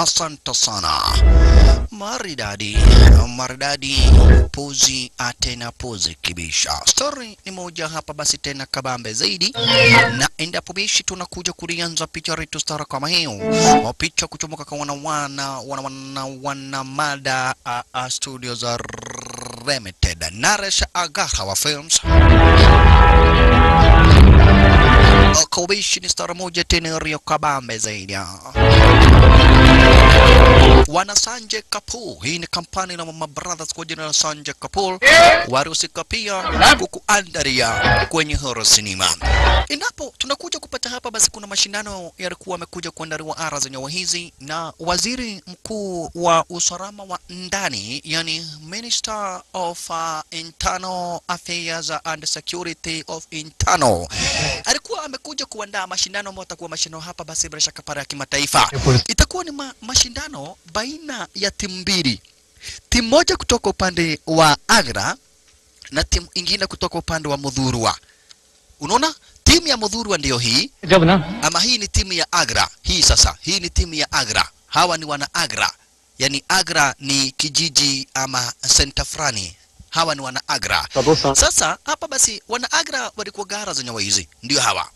Asante sana. Maridadi, maridadi, puzi atena puzi kibisha. Story ni moja hapa basi tena kabambe zaidi, na endapo bishi tunakuja kulianza picha letu stara kama hiyo, mapicha kuchomoka kwa wana wana wana wana, wana mada uh, uh, studio za Limited Naresh Agahawa Films Kobishi ni stara moja tena rio kabambe zaidi wana Sanjay Kapoor. Hii ni kampani na Mama Brothers kwa jina la Sanjay Kapoor warusika pia kukuandaria kwenye horror cinema. Endapo tunakuja kupata hapa, basi kuna mashindano yalikuwa yamekuja kuandaliwa ara za nyawa hizi na waziri mkuu wa usalama wa ndani, yani Minister of uh, Internal Affairs and Security of Internal alikuwa amekuja kuandaa mashindano ambayo atakuwa mashindano hapa, basi bila shaka para ya kimataifa itakuwa ni ma mashindano baina ya timu mbili, timu moja kutoka upande wa Agra na timu ingine kutoka upande wa Mudhurwa. Unaona, timu ya Mudhurwa ndiyo hii जब ना ama hii ni timu ya Agra. Hii sasa, hii ni timu ya Agra. Hawa ni wana Agra, yani Agra ni kijiji ama senta fulani. Hawa ni wana Agra. Sasa hapa basi wana Agra walikuwa gara za nyawa hizi, ndio hawa,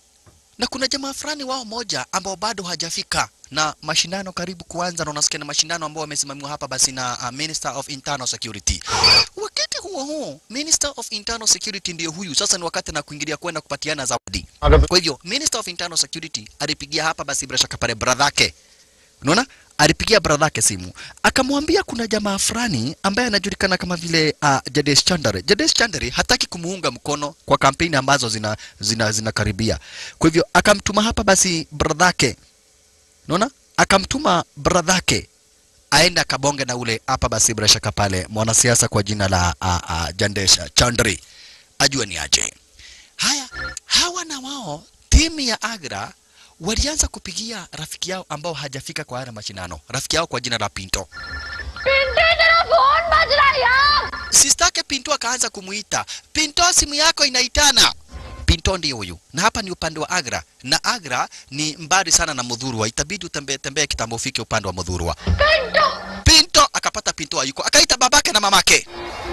na kuna jamaa fulani wao moja ambao bado hajafika na mashindano karibu kuanza, na unasikia na mashindano ambao wamesimamiwa hapa basi na uh, Minister of Internal Security. Wakati huo huo, Minister of Internal Security ndiyo huyu sasa, ni wakati na kuingilia kwenda kupatiana zawadi. Kwa hivyo Minister of Internal Security alipigia hapa basi bila shaka pale brother yake, unaona, alipigia brother yake simu akamwambia kuna jamaa fulani ambaye anajulikana kama vile uh, Jadesh Chandare. Jadesh Chandare hataki kumuunga mkono kwa kampeni ambazo zina zina zinakaribia. Kwa hivyo akamtuma hapa basi brother yake, unaona, akamtuma brother yake aende akabonge na ule hapa basi bila shaka pale mwanasiasa kwa jina la uh, uh, Jandesha Chandri ajue ni aje. Haya, hawa na wao timu ya Agra walianza kupigia rafiki yao ambao hajafika kwa haya mashindano, rafiki yao kwa jina la Pinto. Pintu तेरा फोन बज रहा है यार Sistake Pinto akaanza kumuita Pinto, simu yako inaitana. Pinto ndiye huyu, na hapa ni upande wa Agra, na Agra ni mbali sana na Mudhurwa, itabidi utembee tembee kitambo ufike upande wa Mudhurwa. Pintu Pinto akapata Pinto hayuko, akaita babake na mamake.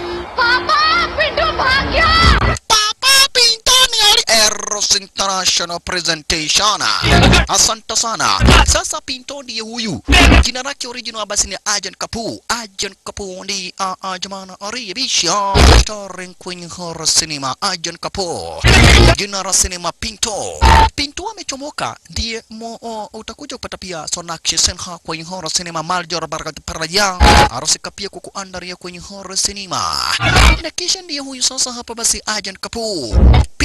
पापा पिंटू भाग गया Papa Pinto ni ali Eros International Presentation. Asante sana. Sasa Pinto ndiye huyu. Jina lake original basi ni Agent Kapoor. Agent Kapoor ndi uh, uh, jamana aribisha starring kwenye horror cinema Agent Kapoor. Jina la cinema Pinto. Pinto amechomoka ndiye mo, uh, utakuja kupata pia Sonakshi Sinha kwenye horror cinema Maljor Barakat Paraja. Arusika pia kukuandaria kwenye horror cinema. Na kisha ndiye huyu sasa hapa basi Agent Kapoor.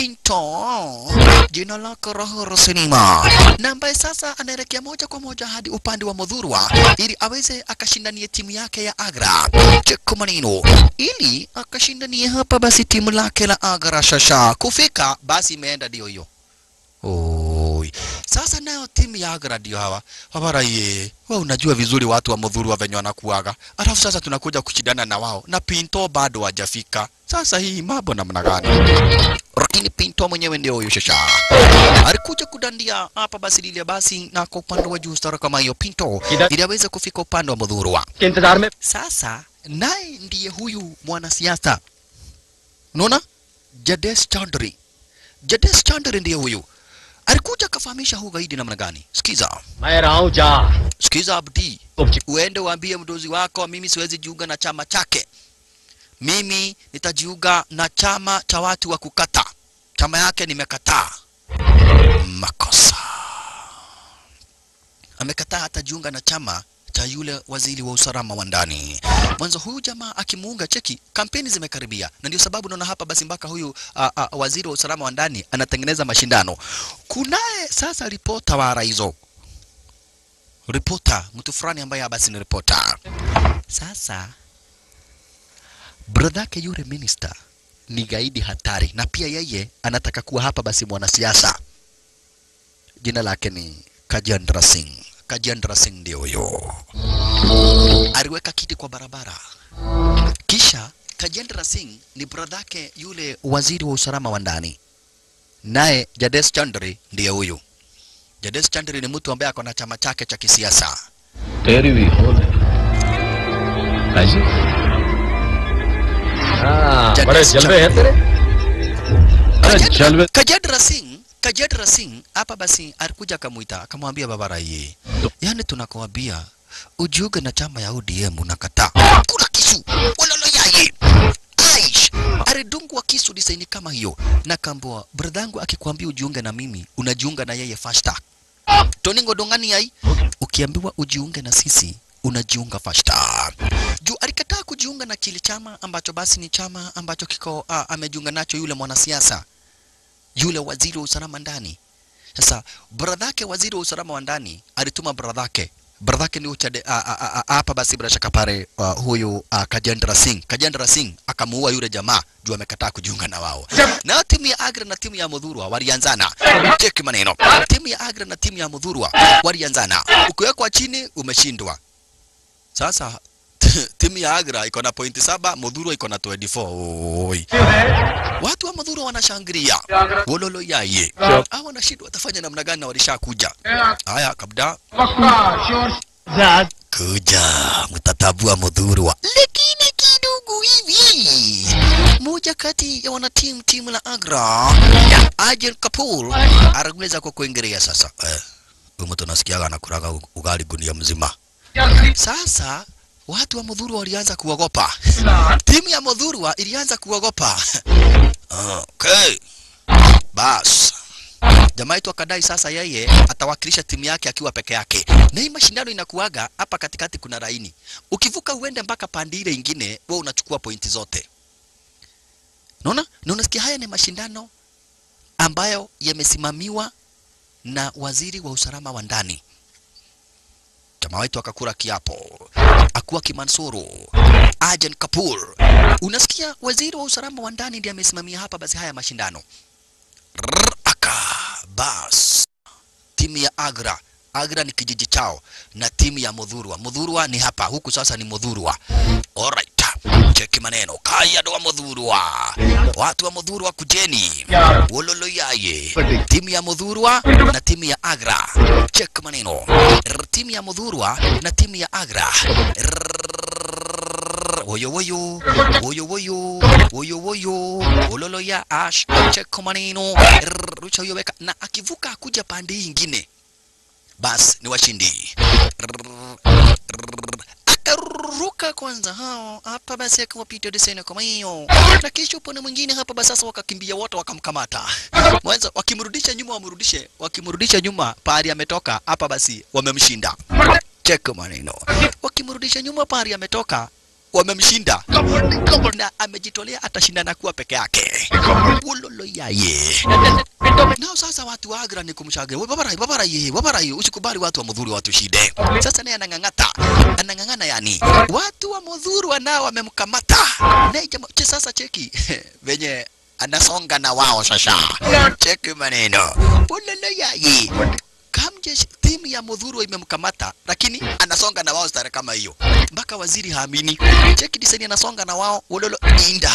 Pinto jina lake Rahoro Sinema, na ambaye sasa anaelekea moja kwa moja hadi upande wa Mudhurwa ili aweze akashindanie timu yake ya Agra cheko maneno, ili akashindanie hapa basi timu lake la Agra Shasha kufika, basi imeenda ndio hiyo. Oi. Sasa nayo timu ya Agra ndio hawa habara ye. Wewe unajua vizuri watu wa Mudhurwa venye wanakuaga. Alafu sasa tunakuja kushindana na wao na Pinto bado hajafika. Sasa hii mambo namna gani? lakini Pinto mwenyewe ndio huyo shasha alikuja kudandia hapa basi lile basi, na kwa upande wa juu stara kama hiyo Pinto ili aweze kufika upande wa Mudhurwa. के इंतजार में Sasa naye ndiye huyu mwanasiasa, unaona, Jades Chandri. Jades Chandri ndiye huyu alikuja akafahamisha huu gaidi namna gani. Sikiza, मैं रहा हूँ जा sikiza Abdi, तुम uende uambie mdozi wako mimi siwezi jiunga na chama chake. Mimi nitajiunga na chama cha watu wa kukata. Chama yake nimekataa. Makosa. Amekataa hatajiunga na chama cha yule waziri wa usalama wa ndani. Mwanzo huyu jamaa akimuunga cheki, kampeni zimekaribia, na ndio sababu naona hapa basi mpaka huyu a, a, waziri wa usalama wa ndani anatengeneza mashindano. Kunaye sasa ripota wa hizo ripota, mtu fulani ambaye basi ni ripota. Sasa brodhake yule minister ni gaidi hatari, na pia yeye anataka kuwa hapa basi mwanasiasa. Jina lake ni Kajendra Singh. Kajendra Singh ndio huyo, aliweka kiti kwa barabara. Kisha Kajendra Singh ni brodhake yule waziri wa usalama wa ndani, naye Jades Chandri ndiye huyu. Jades Chandri ni mtu ambaye ako na chama chake cha kisiasa. तेरी भी हो ऐसे हाँ जगह बड़े से जलवे हैं तेरे अरे जलवे Kajadra Singh Kajadra Singh hapa basi alikuja akamuita akamwambia baba Raie, yani tunakuambia ujiunge na chama ya ODM unakataa. Kuna kisu walolo yaye Aish alidungwa kisu disaini kama hiyo, na kaambiwa bradhangu akikwambia ujiunge na mimi unajiunga na yeye fasta. Toningo dongani yai, ukiambiwa ujiunge na sisi unajiunga fasta. Juu alikataa kujiunga na kile chama ambacho basi ni chama ambacho kiko uh, amejiunga nacho yule mwanasiasa yule waziri wa usalama ndani. Sasa bradhake waziri wa usalama wa ndani alituma bradhake bradhake ni uchade a- a- a- a- hapa basi bila shaka pale uh, huyu uh, Kajendra Singh Kajendra Singh akamuua yule jamaa juu amekataa kujiunga na wao. Na timu ya Agra na timu ya Mudhurwa walianzana. Cheki maneno. Timu ya Agra na timu ya Mudhurwa walianzana. Ukiwekwa chini umeshindwa. Sasa timu ya Agra iko na pointi saba, Mudhurwa iko na 24. Oi. Watu wa Mudhurwa wanashangilia. Wololo yaye. Hawa wanashindwa watafanya namna gani na walishakuja. Haya kabda kuja mtatabua Mudhurwa. Lakini kidogo hivi. Moja kati ya wanatimu timu la Agra, Ajel Kapoor anaweza kwa kuingilia sasa. Eh, huyu mtu nasikiaga anakuraga ugali gunia mzima. Sasa watu wa Mudhurwa walianza kuogopa. Timu ya Mudhurwa ilianza kuogopa. Okay. Bas. Jamaa yetu akadai sasa yeye atawakilisha timu yake akiwa peke yake. Na hii mashindano inakuaga hapa katikati kuna laini. Ukivuka uende mpaka pande ile ingine, wewe unachukua pointi zote. Unaona? Na unasikia haya ni mashindano ambayo yamesimamiwa na waziri wa usalama wa ndani. Jamaa wetu akakula kiapo. Akuwa Kimansuru, Ajan Kapoor. Unasikia waziri wa usalama wa ndani ndiye amesimamia hapa basi haya mashindano. Rrr, aka bas. Timu ya Agra, Agra ni kijiji chao na timu ya Mudhurwa. Mudhurwa ni hapa, huku sasa ni Mudhurwa. Alright. Cheki maneno. Kaya ndo wa Mudhurwa. Watu wa Mudhurwa kujeni. Wololo yaye. Timu ya Mudhurwa na timu ya Agra. Cheki maneno. Rrr, Timu ya Mudhurwa na timu ya Agra. Rrrr, Woyo woyo. Woyo woyo. Woyo woyo. Wololo ya ash. Cheki maneno. Rrr, Rusha huyo weka na akivuka akuja pande hii ingine. Bas ni washindi. Rrrr, rrrr. Akaruka kwanza hao hapa basi akawapita desena kama hiyo, na kisha upande mwingine hapa basi sasa wakakimbia wote wakamkamata. Mwanzo wakimrudisha nyuma wamrudishe, wakimrudisha nyuma pahali ametoka hapa basi wamemshinda. Check maneno. Wakimrudisha nyuma pahali ametoka wamemshinda na amejitolea atashindana kuwa peke yake. Ulolo yaye. Nao sasa watu wa Agra ni kumshaga. Wewe babara babara ye, babara ye, usikubali watu wa Mudhuru watu shide. Sasa naye anang'ang'ata. Anang'ang'ana yani. Watu wa Mudhuru nao wamemkamata. Na jamaa che sasa cheki. Venye anasonga na wao sasa. Cheki maneno. Ulolo yaye. Kamje timu ya Mudhuru imemkamata lakini anasonga na wao stare kama hiyo. Mpaka waziri haamini. Cheki diseni anasonga na wao ulolo inda.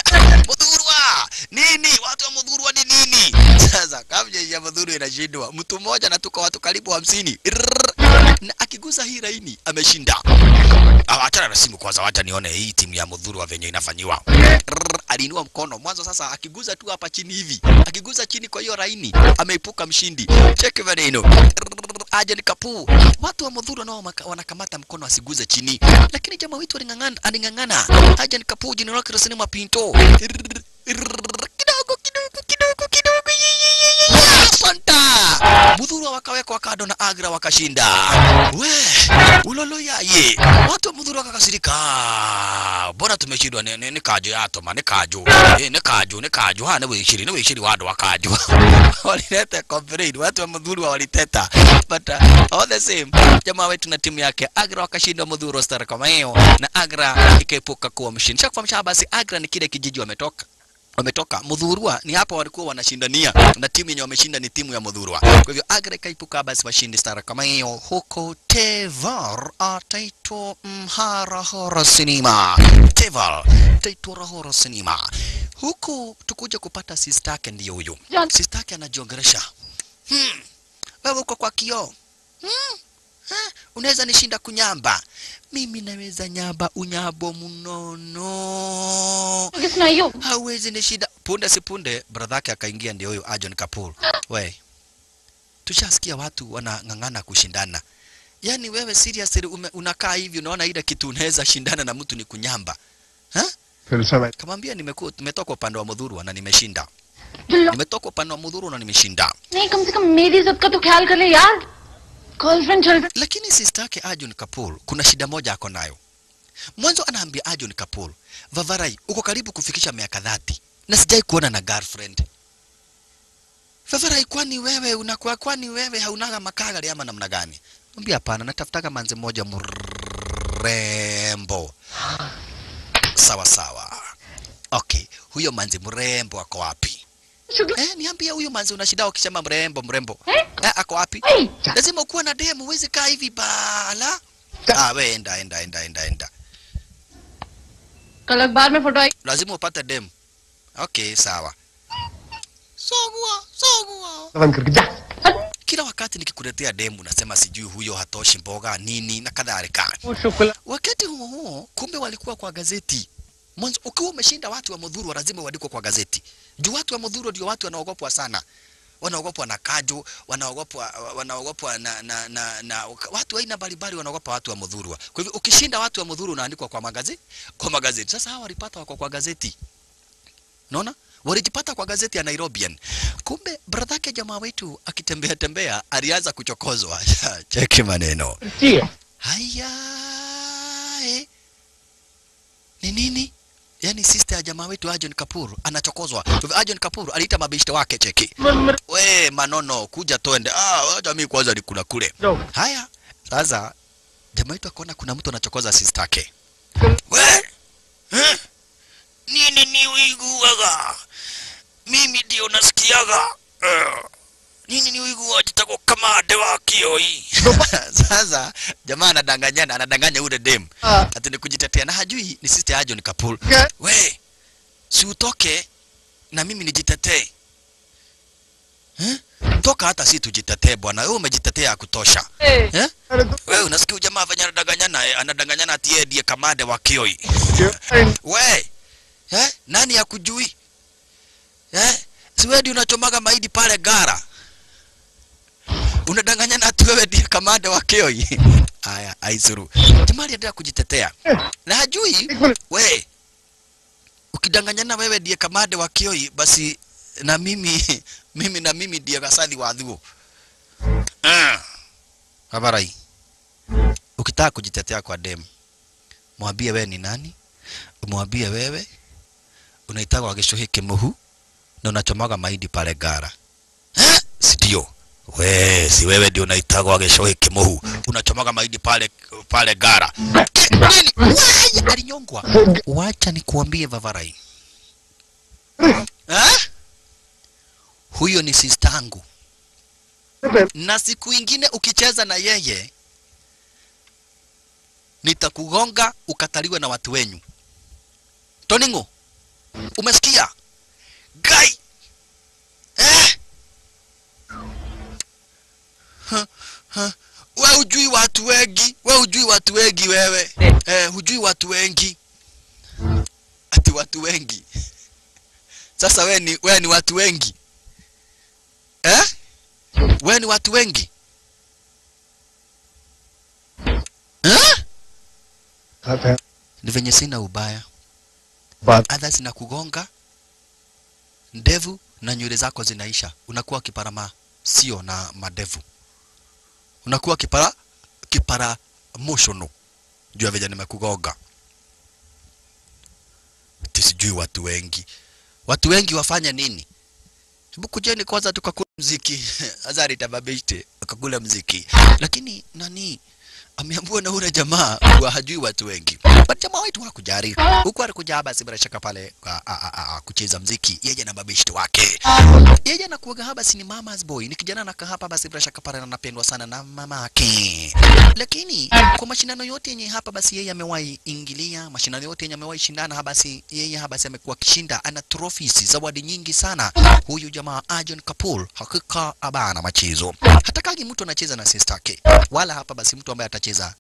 Mudhurwa nini? Watu wa Mudhurwa ni nini? Sasa kamje ya Mudhuru inashindwa. Mtu mmoja na tuko watu karibu hamsini. Irrrr. Na akigusa hii laini ameshinda. Ah, Achana na simu kwanza, wacha nione hii timu ya Mudhurwa venye inafanyiwa. Irrrr. Aliinua mkono mwanzo, sasa akiguza tu hapa chini hivi, akiguza chini kwa hiyo laini ameipuka mshindi. Cheki maneno. Irrrr. Ajan Kapu. Watu wa Mudhurwa nao maka- wanakamata mkono asiguze chini, lakini jamaa wetu aling'ang'ana, aling'ang'ana. Ajan Kapu jina lake rasmi Mapinto. Irrrr. Irrrr. Kidogo kidogo kidogo kidogo. Asanta. Mudhurwa wakawekwa kado na Agra wakashinda. We, ulolo yaye. Watu wa Mudhurwa wakakasirika. Bora tumeshindwa ni, ni, ni kajo yato ma ni kajo. Eh, ni kajo ni kajo. Ha, ni wishiri ni wishiri wado wa kajo. Walileta complain. Watu wa Mudhurwa waliteta. But uh, all the same, jamaa wetu na timu yake Agra wakashinda Mudhurwa star kama hiyo na Agra ikaepuka kuwa mshindi. Shakufahamisha basi Agra ni kile kijiji wametoka wametoka Mudhurwa ni hapa walikuwa wanashindania na timu yenye wameshinda ni timu ya Mudhurwa. Kwa hivyo Agra ikaipuka basi washindi stara kama hiyo, huko Tevar ataitwa Mharahora Sinema. Tevar ataitwa Rahora Sinema. Huku tukuja kupata sistake ndiyo huyu John. sistake anajiongeresha hmm. Wewe uko kwa kioo hmm. Ha? Unaweza nishinda kunyamba? Mimi naweza nyamba unyabo mnono. किस नहीं हो hauwezi ni shida. Punde si punde brother yake akaingia, ndio huyo Ajon Kapoor. We, tushasikia watu wanang'ang'ana kushindana. Yaani wewe seriously ume, unakaa hivi unaona ile kitu unaweza shindana na mtu ni kunyamba ha? फिर समय Kamwambia nimekuwa nimetoka upande wa Mudhuru na nimeshinda, दिल्लो nimetoka upande wa Mudhuru na nimeshinda. नहीं कम से कम मेरी इज्जत का तो ख्याल कर ले यार गर्लफ्रेंड चल Lakini sister yake Ajon Kapoor kuna shida moja ako nayo. Mwanzo anaambia Ajon Kapoor, Vavarai, uko karibu kufikisha miaka dhati na sijai kuona na girlfriend. Vavarai, kwani wewe unakuwa kwani wewe haunaga makagari ama namna gani? Mwambia hapana, natafutaga manze moja mrembo. Sawa sawa. Okay, huyo manzi mrembo ako wapi? Shukla Eh, niambie huyo manzi una shida ukisema mrembo mrembo. Eh? Eh, ako wapi? Hey! Lazima ukuwe na demu, huwezi kaa hivi bala. Ah, we enda enda enda enda enda. कल अखबार में photo आई Lazima upate demu. Okay, sawa. Sawa, sawa. बंद करके जा Kila wakati nikikuletea demu nasema sijui huyo hatoshi mboga nini na kadhalika. वो Shukla Wakati huo huo, kumbe walikuwa kwa gazeti. Mwanzo ukiwa umeshinda watu wa Mudhuru lazima uandikwe kwa gazeti. Juu watu wa Mudhuru ndio watu wanaogopwa sana. Wanaogopwa na Kaju, wanaogopwa wanaogopwa na, na, na, na watu aina mbalimbali wanaogopa watu wa Mudhuru. Kwa hivyo ukishinda watu wa Mudhuru unaandikwa kwa magazeti, kwa magazeti. Sasa hawa walipata wako kwa gazeti. Unaona? Walijipata kwa gazeti ya Nairobian. Kumbe brother yake jamaa wetu akitembea tembea alianza kuchokozwa. Cheki maneno. चाहिए Haya, eh. Ni nini? Yaani sister ya jamaa wetu Ajon Kapoor anachokozwa. Kwa hivyo Ajon Kapoor aliita mabishte wake cheki. We manono, kuja twende. Ah, wacha mimi kwanza nikula kule. जाओ Haya, sasa jamaa wetu akaona kuna mtu anachokoza sister yake. We eh? Nini ni wigu waga? Mimi ndio nasikiaga. Eh. Nini ni wigu wajitako kama ade wa kioi. Sasa jamaa anadanganyana, anadanganya yule dem. Ah. Ati ni kujitetea na hajui ni sister Ajon Kapoor. Okay. We, si utoke na mimi nijitetee. Eh? Toka hata si tujitetee bwana. Wewe umejitetea ya kutosha. Eh? अरे तो Wewe unasikia huyu jamaa venye anadanganyana, eh, anadanganyana ati yeye ndiye kamande wa Kioi. क्या We, eh? Nani hakujui? Eh? Si wewe ndiye unachomaga mahindi pale gara. Unadanganyana ati wewe ndiye kamande wa Kioi. Haya, aisuru. Jamaa aliendelea kujitetea. Na hajui we ukidanganyana wewe ndiye kamande wa Kioi basi na mimi mimi na mimi ndiye gasathi wa thuo. Ah. Habarai. Ukitaka kujitetea kwa dem, mwambie wewe ni nani? Umwambie wewe unaitagwa Gĩcũhĩ kĩmũhu na unachomaga mahindi pale gara. Eh? Si ndio? We, si wewe ndio unaitagwa Gĩcũhĩ kĩmũhu unachomaga mahindi pale pale gara. Nini? Wai, alinyongwa. Wacha nikuambie Vavarai. Eh? Huyo ni sistangu na siku ingine ukicheza na yeye nitakugonga ukataliwe na watu wenyu. Toningo, umesikia? Gai eh? Ha, ha. We hujui watu wengi, we hujui watu wengi wewe eh, hujui watu wengi ati watu wengi. Sasa we ni, we ni watu wengi eh? We ni watu wengi eh? बात है Ni venye sina ubaya, बात adha zinakugonga ndevu na nywele zako zinaisha, unakuwa kiparama sio na madevu, unakuwa kipara kipara motional juu ya venye nimekugonga. Ati sijui watu wengi, watu wengi wafanya nini? Hebu kujeni kwanza tukakula mziki azari tababishte akakula mziki, lakini nani ameambiwa na ule jamaa wa hajui watu wengi but jamaa wetu hakujari huku alikuja basi bila shaka pale a, a, a, a, kucheza mziki yeye na mabeshte wake yeye anakuaga hapa basi ni mama's boy ni kijana anakaa hapa basi bila shaka pale anapendwa sana na mamake lakini kwa mashindano yote yenye hapa basi yeye amewahi ingilia mashindano yote yenye amewahi shindana hapa basi yeye hapa basi amekuwa akishinda ana trophies zawadi nyingi sana huyu jamaa Arjun Kapoor hakika abana machezo hatakagi mtu anacheza na sister yake wala hapa basi mtu ambaye atacheza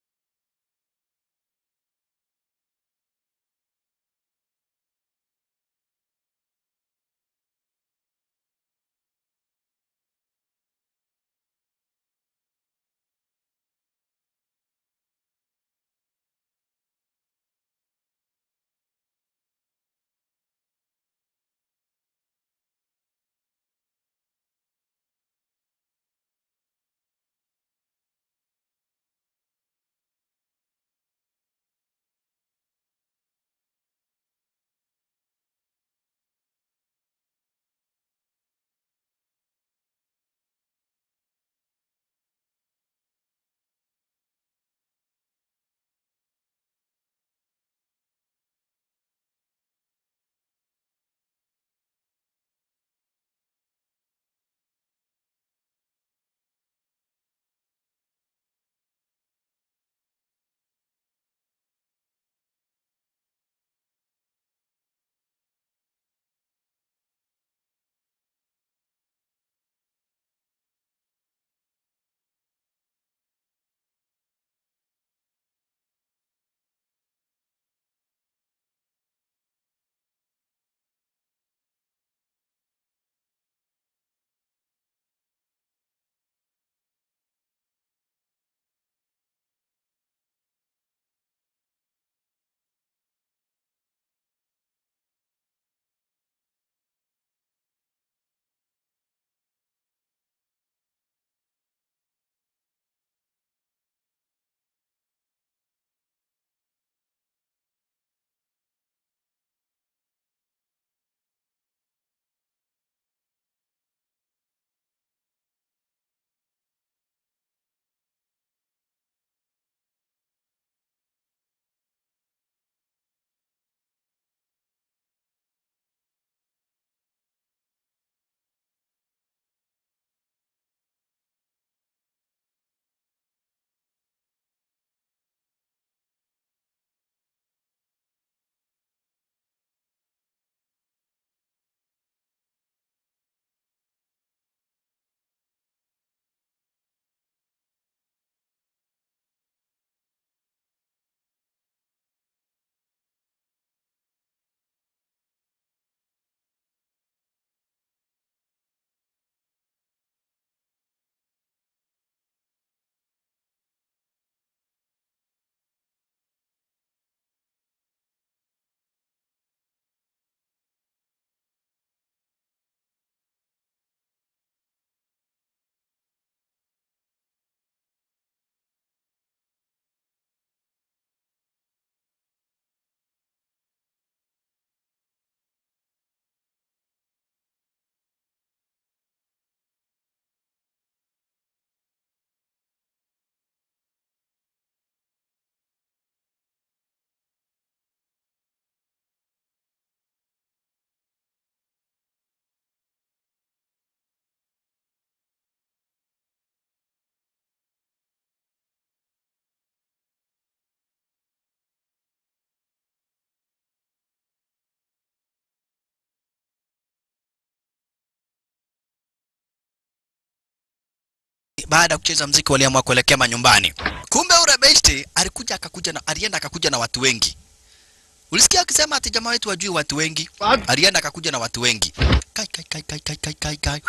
baada ya kucheza mziki waliamua kuelekea manyumbani. Kumbe ule besti alikuja akakuja na alienda akakuja na watu wengi. Ulisikia akisema ati jamaa wetu wajui watu wengi? Alienda akakuja na watu wengi. Kai kai kai kai kai kai kai kai.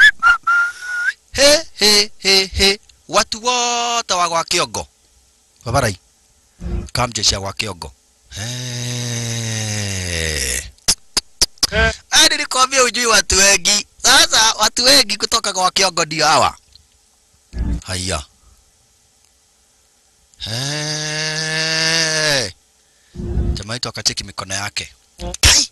He he he he. Watu wote wa kwa Kiogo. Babarai. Kamjesha kwa Kiogo. He. Hadi nilikwambia ujui watu wengi. Sasa watu wengi kutoka kwa Kiogo ndio hawa. Haya. Hey. Jamaa wetu akacheki mikono yake. Kai!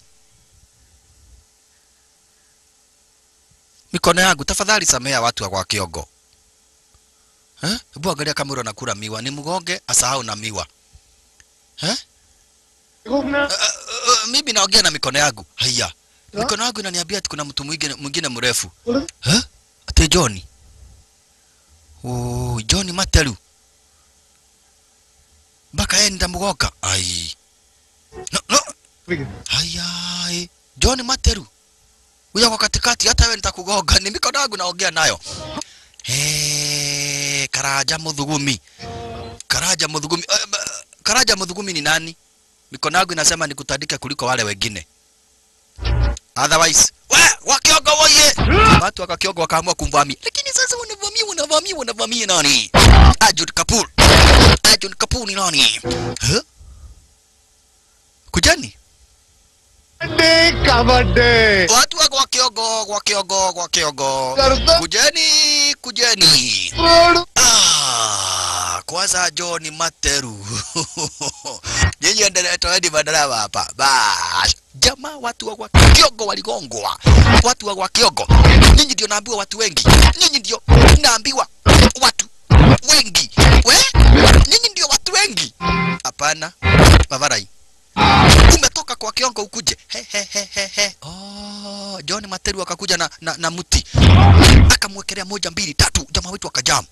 Mikono yangu tafadhali samea watu wa kwa Kiogo. Eh? Hebu angalia kama yule anakula miwa. Ni mgonge asahau na miwa. Eh? घूमना Uh, uh, mimi naongea na mikono yangu. Haya. Mikono yangu inaniambia ati kuna mtu mwingine mwingine mrefu. बोले Eh? Ate John. Oh, John Materu. Mpaka yeye ndamugoka. Ai. No, no. Haya. John Materu. Huyo kwa katikati hata wewe nitakugoga. Ni mikono yangu naongea nayo. Eh, Karaja Muthugumi. Karaja Muthugumi. Uh, Karaja Muthugumi ni nani? Mikono yangu inasema nikutandike kuliko wale wengine. Otherwise, we wakiogo woye. Watu wakakiogo wakaamua kumvamia. Lakini sasa unavamia unavamia unavamia nani? Arjun Kapoor. Arjun Kapoor ni nani? Huh? Kujani? डे kabaddi Watu wako wakiogo wakiogo wakiogo. करता Kujeni, kujeni. Road Ah, kwanza John Materu. Nyinyi endelea toeni madarama hapa. Bash. Jamaa watu wa kwa Kiogo waligongwa. Watu wa kwa Kiogo. Nyinyi ndio naambiwa watu wengi. Nyinyi ndio naambiwa watu wengi. We? Nyinyi ndio watu wengi. Hapana. Mavarai. Umetoka kwa Kiongo ukuje. He he he he he. Oh, John Materu akakuja na, na, na mti. Akamwekelea moja mbili tatu. Jamaa wetu akajamu.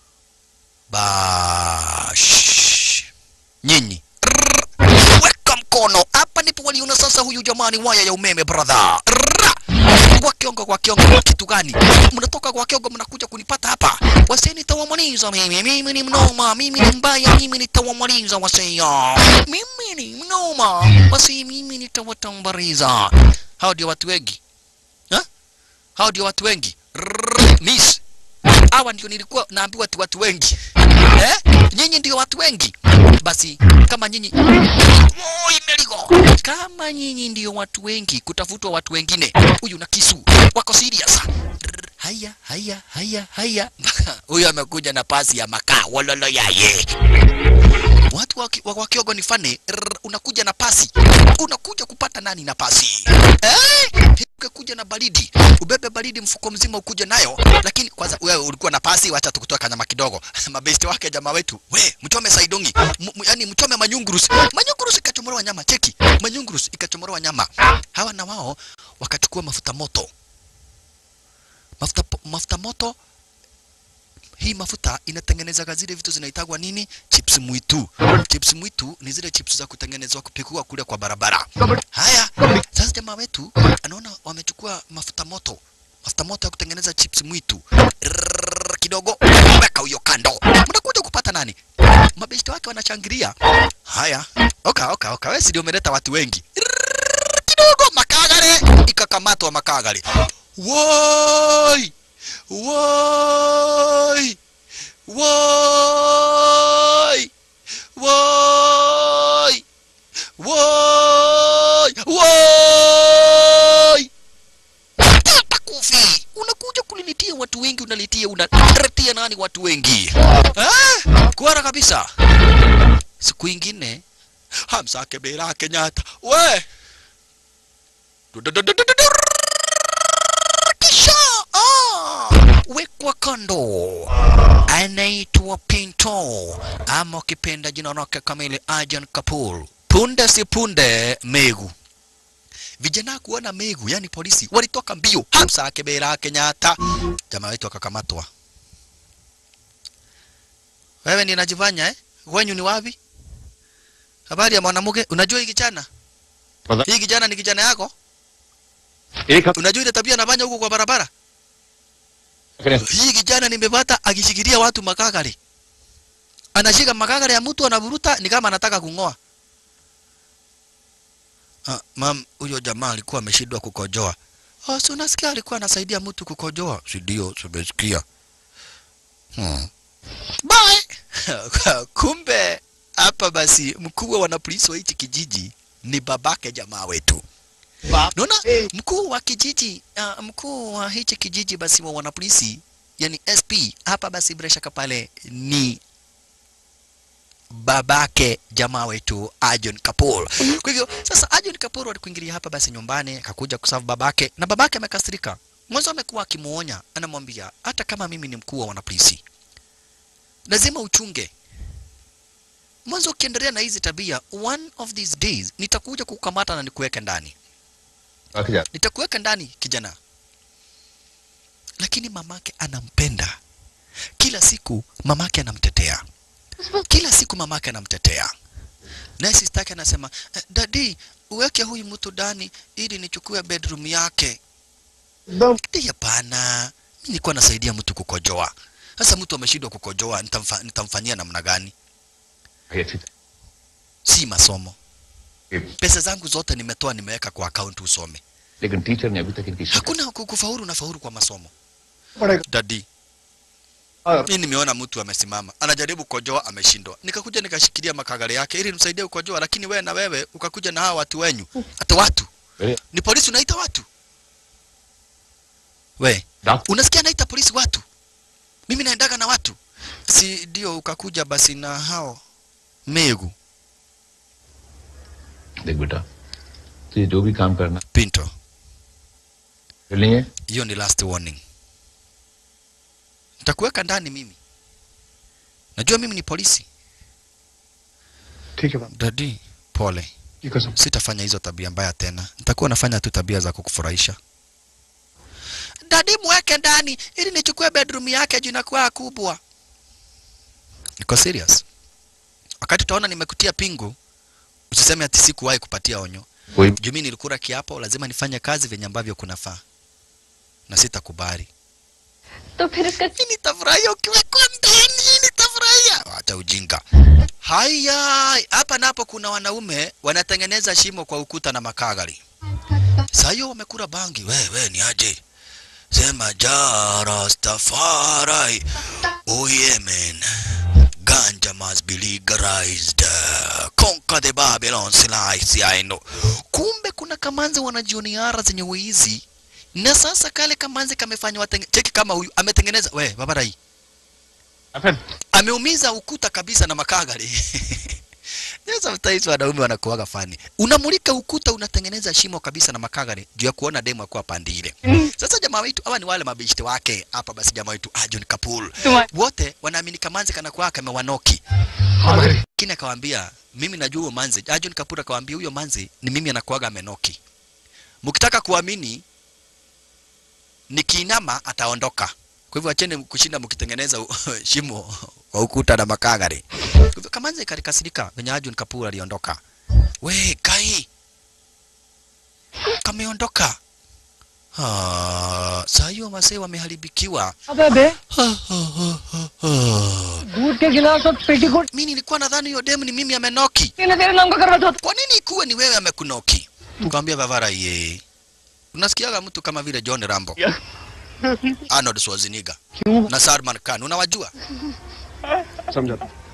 Bash. Nyinyi. Rrrr. Weka mkono. Hapa ndipo waliona sasa huyu jamani waya ya umeme brother. Rrrr. Kwa kiongo kwa kiongo kitu gani? Mnatoka kwa kiongo mnakuja kunipata hapa. Wasee nitawamaliza mimi. Mimi ni mnoma, mimi ni mbaya, mimi nitawamaliza wasee. Mimi ni mnoma. Wasee mimi nitawatambariza. Hao ndio watu wengi. Ha? Hao ndio watu wengi. Rrrr. Miss hawa ndio nilikuwa naambiwa ati watu wengi eh? Nyinyi ndio watu wengi. Basi kama nyinyi Oi, Merigo, kama nyinyi ndio watu wengi, kutafutwa watu wengine, huyu na kisu wako serious. Rrr, Haya, haya, haya, haya. Huyu amekuja na pasi ya makaa, wololo yaye. Watu wa, wa, wa Kiogo ni fane, rrr, unakuja na pasi, unakuja kupata nani na pasi eh? Ukikuja na baridi, ubebe baridi mfuko mzima ukuje nayo, lakini kwanza wewe ulikuwa na pasi, wacha tukutoa kanyama kidogo. Mabesti wake jamaa wetu, we mchome saidongi, M- m- yani mchome manyungurus. Manyungurus ikachomolewa nyama, cheki manyungurus ikachomolewa nyama. Hawa na wao wakachukua mafuta moto, mafuta, po- mafuta moto hii mafuta inatengenezaga zile vitu zinaitagwa nini? Chips mwitu. Chips mwitu ni zile chips za kutengenezwa kupikwa kule kwa barabara. Haya, sasa jamaa wetu anaona wamechukua mafuta moto, mafuta moto ya kutengeneza chips mwitu Rrrr, kidogo, weka huyo kando. Mnakuja kupata nani? Mabeshte wake wanachangilia. Haya, oka oka oka, wewe si ndio umeleta watu wengi. Rrrr, kidogo, makagare ikakamatwa makagare. Woi! Woi! Woi! Woi! Woi! Woi! Pata kofi! Unakuja kulinitia watu wengi, unalitia unaletea nani watu wengi? Eh? Kuara kabisa. Siku ingine Hamza Kebera Kenyatta. We! Kisha ah, wekwa kando anaitwa Pinto ama ukipenda jina lake kamili Arjun Kapoor. Punde si punde Megu. Vijana kuona Megu, yani polisi walitoka mbio. Hamza Kebera Kenyatta, jamaa wetu akakamatwa. Wewe ni najifanya eh? Wenyu ni wapi? Habari ya mwanamke, unajua hii kijana? Pata- Hii kijana ni kijana yako? एक हफ्ते Unajua ile tabia anafanya huko kwa barabara? Hii kijana nimepata akishikilia watu makagari. Anashika makagari ya mtu anavuruta ni kama anataka kung'oa. Ah, mam, huyo jamaa alikuwa ameshindwa kukojoa. Oh, si unasikia alikuwa anasaidia mtu kukojoa? Si ndio, tumesikia. Hmm. Bye. Kumbe hapa basi mkuu wa wanapolisi wa hichi kijiji ni babake jamaa wetu. Naona Eh. mkuu wa kijiji uh, mkuu wa hichi kijiji basi wa wanapolisi yani SP hapa basi bila shaka pale ni babake jamaa wetu Arjun Kapoor. Kwa hivyo sasa Arjun Kapoor alikuingilia hapa basi nyumbani akakuja kusafu babake na babake amekasirika. Mwanzo amekuwa akimuonya, anamwambia hata kama mimi ni mkuu wa wanapolisi lazima uchunge. Mwanzo ukiendelea na hizi tabia, one of these days nitakuja kukamata na nikuweke ndani, रख जा nitakuweka ndani kijana. Lakini mamake anampenda, kila siku mamake anamtetea, kila siku mamake anamtetea. Naye sister yake anasema "Eh, dadi, uweke huyu mtu ndani ili nichukue bedroom yake. Dadi, hapana, mimi nilikuwa nasaidia mtu kukojoa. Sasa mtu ameshindwa kukojoa, nitamfa, nitamfanyia namna gani? भाई अच्छी तरह Si masomo. के- Pesa zangu zote nimetoa, nimeweka kwa account usome. लेकिन teacher ने अभी तक इनकी शिकायत Hakuna ku- kufaulu na faulu kwa masomo. पड़ेगा Dadi, Ah. mimi nimeona mtu amesimama anajaribu kukojoa, ameshindwa. Nikakuja nikashikilia makagari yake ili nimsaidie kukojoa, lakini wewe na wewe ukakuja na hawa watu wenyu. Hata watu अरे ni polisi, unaita watu we doctor unasikia naita polisi watu, mimi naendaga na watu, si ndio? Ukakuja basi na hao megu देख बेटा तुझे जो भी काम करना Pinto, कर लेंगे hiyo ni last warning. Nitakuweka ndani mimi, najua mimi ni polisi. ठीक है बाबा Dadi, pole, की कसम sitafanya hizo tabia mbaya tena, nitakuwa nafanya tu tabia za kukufurahisha. Dadi, mweke ndani ili nichukue bedroom yake juu inakuwa kubwa. Niko serious. Wakati utaona nimekutia pingu, usiseme ati sikuwahi kupatia onyo. कोई Juu mimi nilikula kiapo, lazima nifanye kazi venye ambavyo kunafaa, na sitakubali. तो फिर इसका Mimi nitafurahia ukiwekwa ndani, nitafurahia. Acha ujinga. Haya, hapa napo kuna wanaume wanatengeneza shimo kwa ukuta na makagari. Saa hiyo wamekula bangi. We, we ni aje? Sema ja Rastafari. Oh yeah man. Ganja must be legalized. Conquer the Babylon slice I know. Kumbe kuna kamanzi wanajioniara zenye wizi. Na sasa kale kamanzi kamefanywa watenge... cheki kama huyu ametengeneza we babarai ameumiza ukuta kabisa na makagari Yes, sometimes wanaume wanakuwaga fani. Unamulika ukuta unatengeneza shimo kabisa na makagari juu ya kuona demu akuwa pandi ile. Sasa jamaa wetu hawa ni wale mabishti wake hapa, basi jamaa wetu ah, John Kapul wote wanaamini kamanzi kana kwa kamewanoki. Kina akawaambia mimi najua huyo manzi. Ah, John Kapul akawaambia huyo manzi ni mimi anakuwaga amenoki. Mkitaka kuamini nikiinama ataondoka. Kwa hivyo acheni kushinda mkitengeneza u- shimo kwa ukuta na makagari. Kwa hivyo Kamanzi kalikasirika venye Arjun Kapoor aliondoka. We Kai, kameondoka. Ah, saa hiyo masee wameharibikiwa. अबे बे Ah, ah, ah, ah, ah. दूध के गिलास और petticoat Mimi nilikuwa nadhani hiyo demu ni mimi amenoki. ने तेरे नाम का करवा चाहता Kwa nini ikuwe ni wewe amekunoki? Tukamwambia Bavara ye. Unasikiaga mtu kama vile John Rambo. Arnold Schwarzenegger क्यों na Salman Khan unawajua? समझा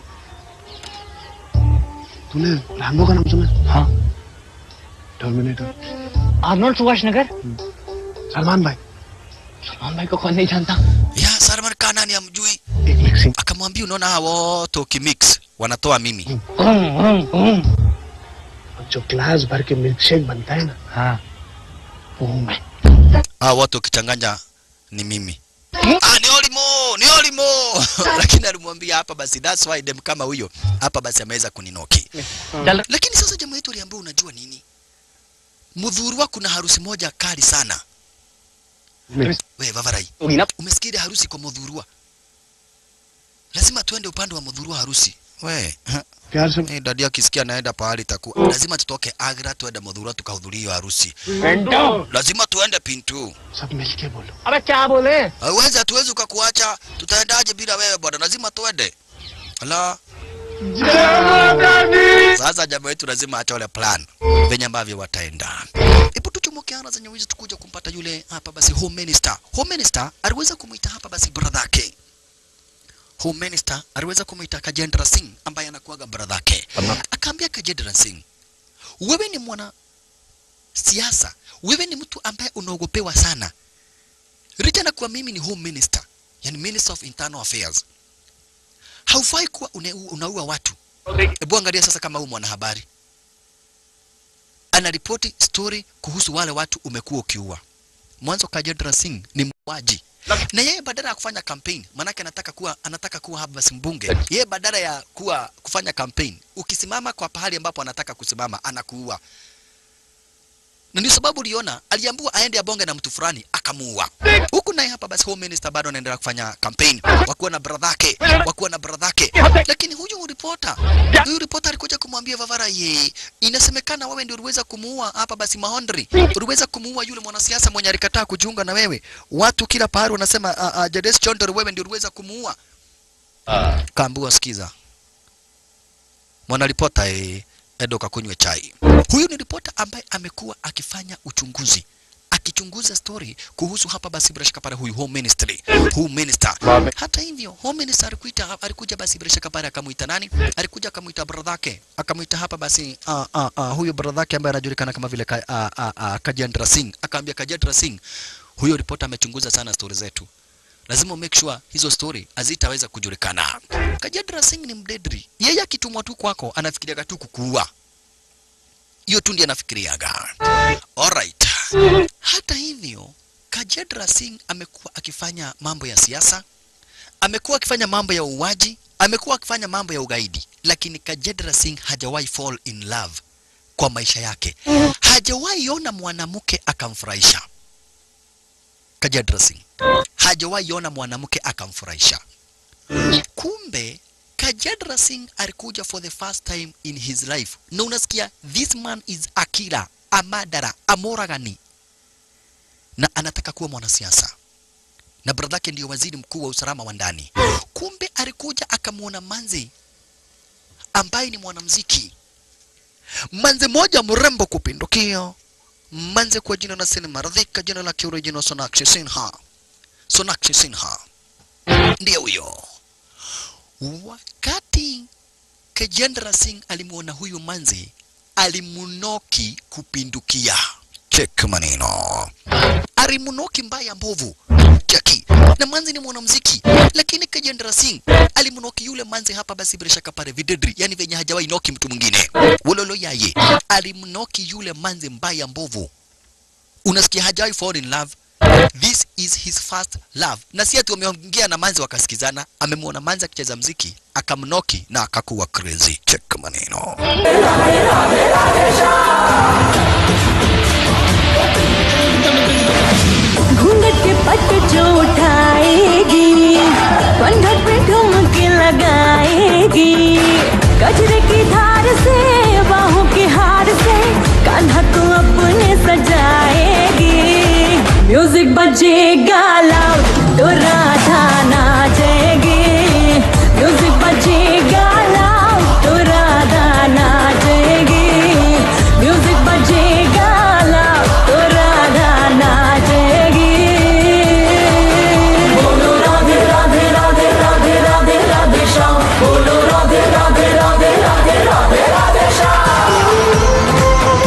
तूने रैम्बो का नाम सुना हाँ टर्मिनेटर आर्नोल्ड सुभाषनगर सलमान भाई सलमान भाई को कौन नहीं जानता Ya Salman Khan nani amjui? एक mixing Akamwambia unaona hawa wote ukimix wanatoa mimi. हूँ, हूँ, हूँ। जो ग्लास भर के मिल्क शेक बनता है ना हाँ वो हूँ मैं Hawa wote ukichanganya ni mimi. Ah, ni Olimo, ni Olimo. Lakini alimwambia hapa basi that's why dem kama huyo hapa basi ameweza kuninoki. चल Lakini sasa jamaa yetu aliambiwa unajua nini? Mudhurwa kuna harusi moja kali sana. We Vavarai, होगी ना umesikia ile harusi kwa Mudhurwa? Lazima tuende upande wa Mudhurwa harusi. We, प्यार से eh, dadi akisikia naenda pahali takuwa lazima tutoke Agra tuende Mudhurwa tukahudhuria hiyo harusi. पेंटो Lazima tuende Pintu. सब मिलके बोलो अबे क्या बोले Hawezi, hatuwezi ukakuacha. Tutaendaje bila wewe bwana? Lazima tuende. Ala. Sasa jamaa wetu lazima atole plan venye ambavyo wataenda. Hebu tuchomoke ana zenye wizi tukuja kumpata yule hapa basi home minister. Home minister aliweza kumuita hapa basi brother yake. Home minister aliweza kumuita Kajendra Singh ambaye anakuaga brother yake. Akaambia Kajendra Singh, wewe ni mwana siasa, wewe ni mtu ambaye unaogopewa sana licha na kuwa mimi ni home minister, yani minister of internal affairs, haufai kuwa une, unaua watu. Hebu angalia sasa, kama huyu mwanahabari anaripoti story kuhusu wale watu umekuwa ukiua. Mwanzo Kajendra Singh ni muuaji, na yeye badala ya kufanya campaign manake anataka kuwa anataka kuwa hapa basi mbunge yeye badala ya kuwa kufanya campaign ukisimama kwa pahali ambapo anataka kusimama anakuua na ndio sababu uliona aliambiwa aende abonge na mtu fulani akamuua. Huku naye hapa basi home minister bado anaendelea kufanya campaign, wakuwa na brother yake, wakuwa na brother yake. Lakini huyu reporter, huyu reporter alikuja kumwambia Vavara, ye, inasemekana wewe ndio uliweza kumuua hapa basi Mahondri, uliweza kumuua yule mwanasiasa mwenye alikataa kujiunga na wewe. Watu kila pahali wanasema uh, uh, Jades Chondor wewe ndio uliweza kumuua. Kaambiwa sikiza, mwanaripota eh, enda ukakunywe chai. Huyu ni ripota ambaye amekuwa akifanya uchunguzi akichunguza story kuhusu hapa basi bila shaka pale huyu home ministry huu minister. Hata hivyo home minister alikuita alikuja basi bila shaka pale akamuita nani? Alikuja akamuita brother yake akamuita hapa basi uh, uh, uh, huyu brother yake ambaye anajulikana kama vile ka, uh, uh, uh, Kajendra Singh akaambia Kajendra Singh, huyo ripota amechunguza sana story zetu lazima make sure hizo story hazitaweza kujulikana. Kajendra Singh ni mdedri, yeye akitumwa tu kwako anafikiriaga tu kukuua. Hiyo tu ndiye anafikiriaga. Alright. Hata hivyo, Kajendra Singh amekuwa akifanya mambo ya siasa, amekuwa akifanya mambo ya uuaji, amekuwa akifanya mambo ya ugaidi, lakini Kajendra Singh hajawahi fall in love kwa maisha yake. Hajawahi ona mwanamke akamfurahisha. Kajendra Singh hajawahi ona mwanamke akamfurahisha. Kumbe Kajendra Singh alikuja for the first time in his life, na unasikia this man is a killer, a murderer, a moragani, na anataka kuwa mwanasiasa na brother yake ndio waziri mkuu wa usalama wa ndani. Kumbe alikuja akamwona manzi ambaye ni mwanamziki, manzi moja mrembo kupindukia, manzi kwa jina la Sin Maradhika, jina la kioriginal Sonakshi Sinha. Sonakshi Sinha ndiye huyo. Wakati Kajendra Singh alimwona huyu manzi, alimunoki kupindukia. Chek maneno, alimunoki mbaya mbovu cheki. Na manzi ni mwanamuziki, lakini Kajendra Singh alimunoki yule manzi hapa, basi bila shaka pale videdri, yani venye hajawahi noki mtu mwingine. Wololo yaye alimunoki yule manzi mbaya mbovu, unasikia hajawahi fall in love This is his first love. Na si ati wameongea na manzi wakasikizana, amemwona manzi akicheza mziki akamnoki na akakuwa crazy. Check maneno. घूंघट के पट जो उठाएगी कंधर पे ठुमके लगाएगी गजरे की धार से बाहों के हार से कान्हा को अपने सजाएगी म्यूजिक बजेगा लाउड तो राधा नाचेगी म्यूजिक बजेगा लाउड तो राधा नाचेगी म्यूजिक बजेगा लाउड तो राधा नाचेगी बोलो राधे राधे राधे राधे राधे राधे श्याम बोलो राधे राधे राधे राधे राधे राधे श्याम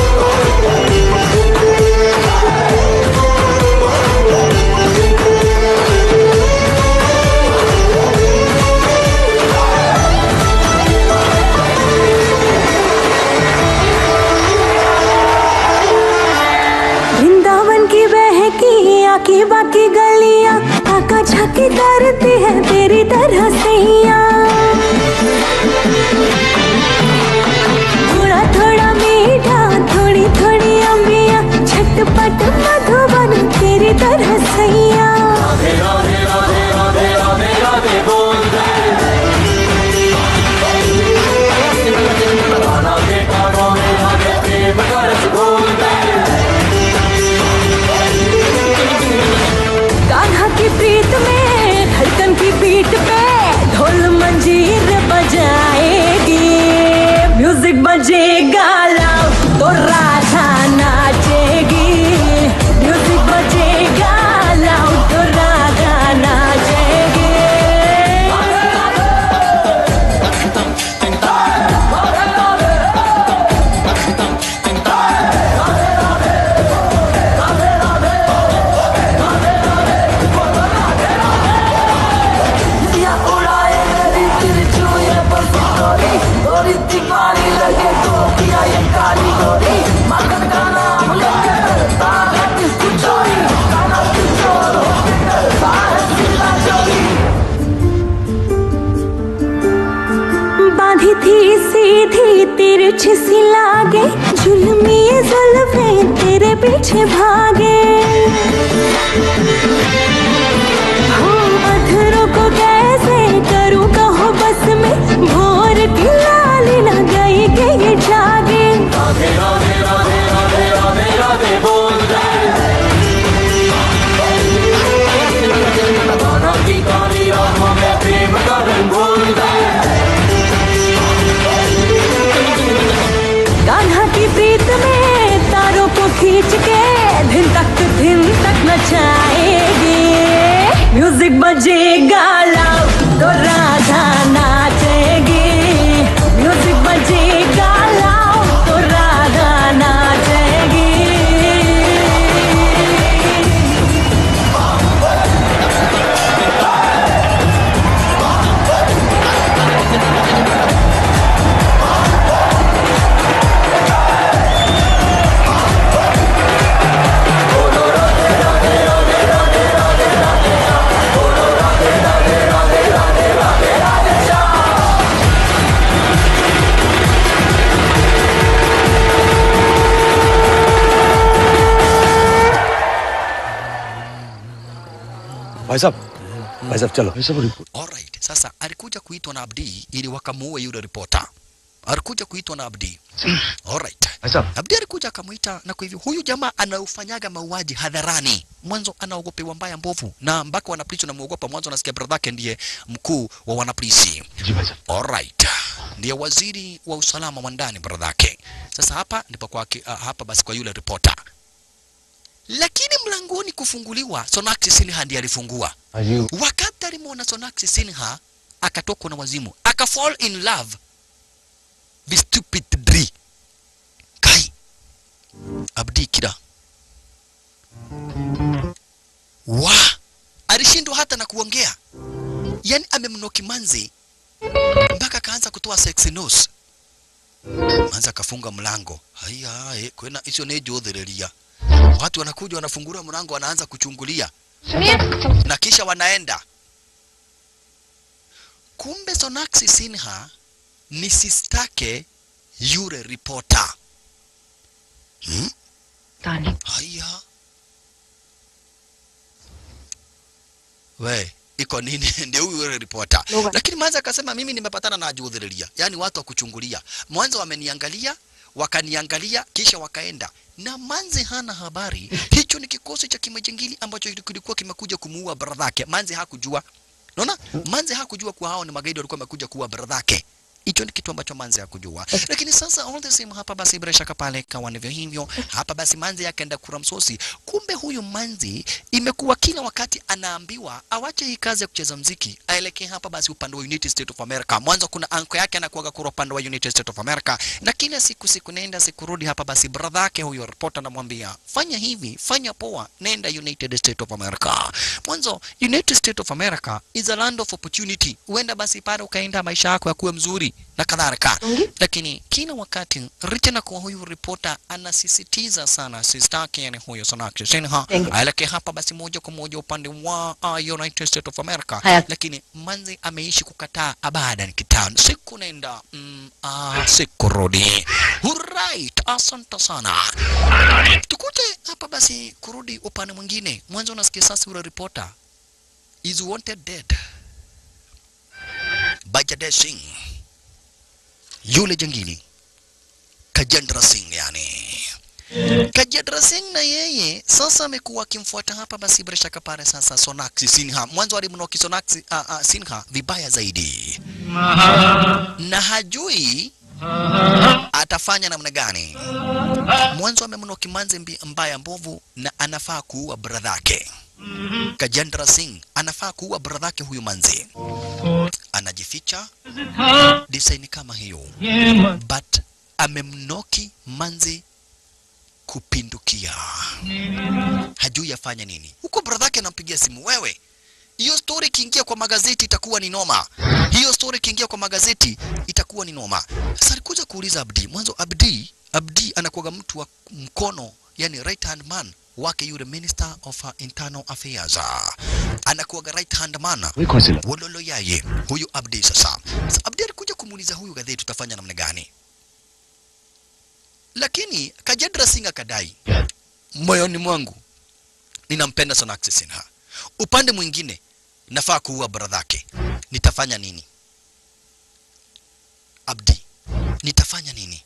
वृंदावन की बहकी आकी बाकी गलियां आका झाकी करती है तेरी तरह सैया थोड़ा थोड़ा मीठा थोड़ी थोड़ी अम्बिया झटपट मधुबन तेरी तरह सैया कान्हा की प्रीत में धड़कन की बीट पे ढोल मंजीर बजाएगी म्यूजिक बजेगा लाउड तो राधा नाचेगी म्यूजिक बजेगा अच्छी सी लागे जुल्मी ये जुल्फे तेरे पीछे भागे हाँ, अधरों को कैसे करूँ कहो बस में भोर की लाली न गई के ये जागे कान्हा की प्रीत में तारों को खींच के दिन तक दिन तक नचाएगी म्यूजिक बजेगा लाओ तो राधा नाचेगी म्यूजिक बजेगा लाओ तो राधा नाचेगी भाई साहब भाई साहब चलो भाई साहब report Alright. Sasa alikuja kuitwa na Abdi ili wakamuue yule ripota. Alikuja kuitwa na Abdi. Alright. भाई साहब Abdi alikuja akamuita na kwa hivyo huyu jamaa anaufanyaga mauaji hadharani. Mwanzo anaogopewa mbaya mbovu na mpaka wanapolisi wanamuogopa. Mwanzo anasikia brother yake ndiye mkuu wa wanapolisi. जी भाई साहब Alright. Ndiye waziri wa usalama wa ndani brother yake. Sasa hapa ndipo kwa uh, hapa basi kwa yule ripota. Lakini mlangoni kufunguliwa, Sonaksi Sinha ndiye alifungua. Are you Wakati alimwona Sonaksi Sinha akatokwa na wazimu, aka fall in love with stupid Dri. Kai Abdi Kida wa alishindwa hata na kuongea, yani amemnoki manzi mpaka akaanza kutoa sexy nose. Manzi akafunga mlango. Haya, eh, kwena icio nĩ njũthĩrĩria. Watu wanakuja wanafungura mlango, wanaanza kuchungulia na kisha wanaenda. Kumbe Sonaksi Sinha ni sistake yule ripota. Hmm? Haya, we iko nini? Ndio huyu yule ripota. Lakini mwanzo akasema mimi nimepatana na ajudhuriria, yaani watu wa kuchungulia. Mwanzo wameniangalia wakaniangalia kisha wakaenda na Manzi hana habari. Hicho ni kikosi cha kimajengili ambacho kilikuwa kimekuja kumuua bradhake. Manzi hakujua, unaona, Manzi hakujua kuwa hao ni magaidi walikuwa wamekuja kuua bradhake. Hicho ni kitu ambacho Manzi hakujua, lakini sasa all the same, hapa basi bila shaka pale kawa ndivyo hivyo. Hapa basi Manzi akaenda kura msosi. Kumbe huyu Manzi imekuwa kila wakati anaambiwa awache hii kazi ya kucheza mziki, aelekee hapa basi upande wa United States of America. Mwanzo kuna anko yake anakuaga kura upande wa United States of America, na kila siku siku nenda siku rudi. Hapa basi brother yake huyo reporter anamwambia fanya hivi, fanya poa, nenda United States of America. Mwanzo United States of America is a land of opportunity, huenda basi pale ukaenda maisha yako yakuwe mzuri na kadhalika. Lakini kila wakati Richard kwa huyu reporter anasisitiza sana sistake, yani huyo Sonakshi Sinha aelekee hapa basi moja kwa moja upande wa uh, United States of America. Haya. Lakini Manzi ameishi kukataa abadan kitano, siku nenda mm, uh, siku rudi. Alright, asante sana. Tukuje hapa basi kurudi upande mwingine. Mwanzo unasikia sasa yule reporter is wanted dead. Bajadev Singh yule jangili Kajendra Singh yani. Kajendra Singh na yeye sasa amekuwa akimfuata hapa basi bila shaka pale sasa Sonaksi Sinha. Mwanzo alimnoki Sonaksi uh, uh, Sinha vibaya zaidi. Na hajui atafanya namna gani. Mwanzo amemnoki manzi mbi- mbaya mbovu na anafaa kuua bradhake. Kajendra Singh anafaa kuua bradhake huyu manzi. Anajificha design kama hiyo but amemnoki manzi kupindukia, hajui afanya nini. Huko bradhake anampigia simu, wewe, hiyo story ikiingia kwa magazeti itakuwa ni noma. Hiyo story ikiingia kwa magazeti itakuwa ni noma. Sasa alikuja kuuliza Abdi, mwanzo Abdi, Abdi anakuwaga mtu wa mkono, yani right hand man wake yule minister of uh, internal affairs anakuwaga right hand man वही कौन सी लड़की? wololo yaye huyu Abdi sasa. Sasa Abdi alikuja kumuuliza huyu gadheti tutafanya namna gani? lakini Kajedra Singh akadai moyoni mwangu ninampenda Sonakshi Sinha. Upande mwingine nafaa kuua bradhake. Nitafanya nini? Abdi, nitafanya nini?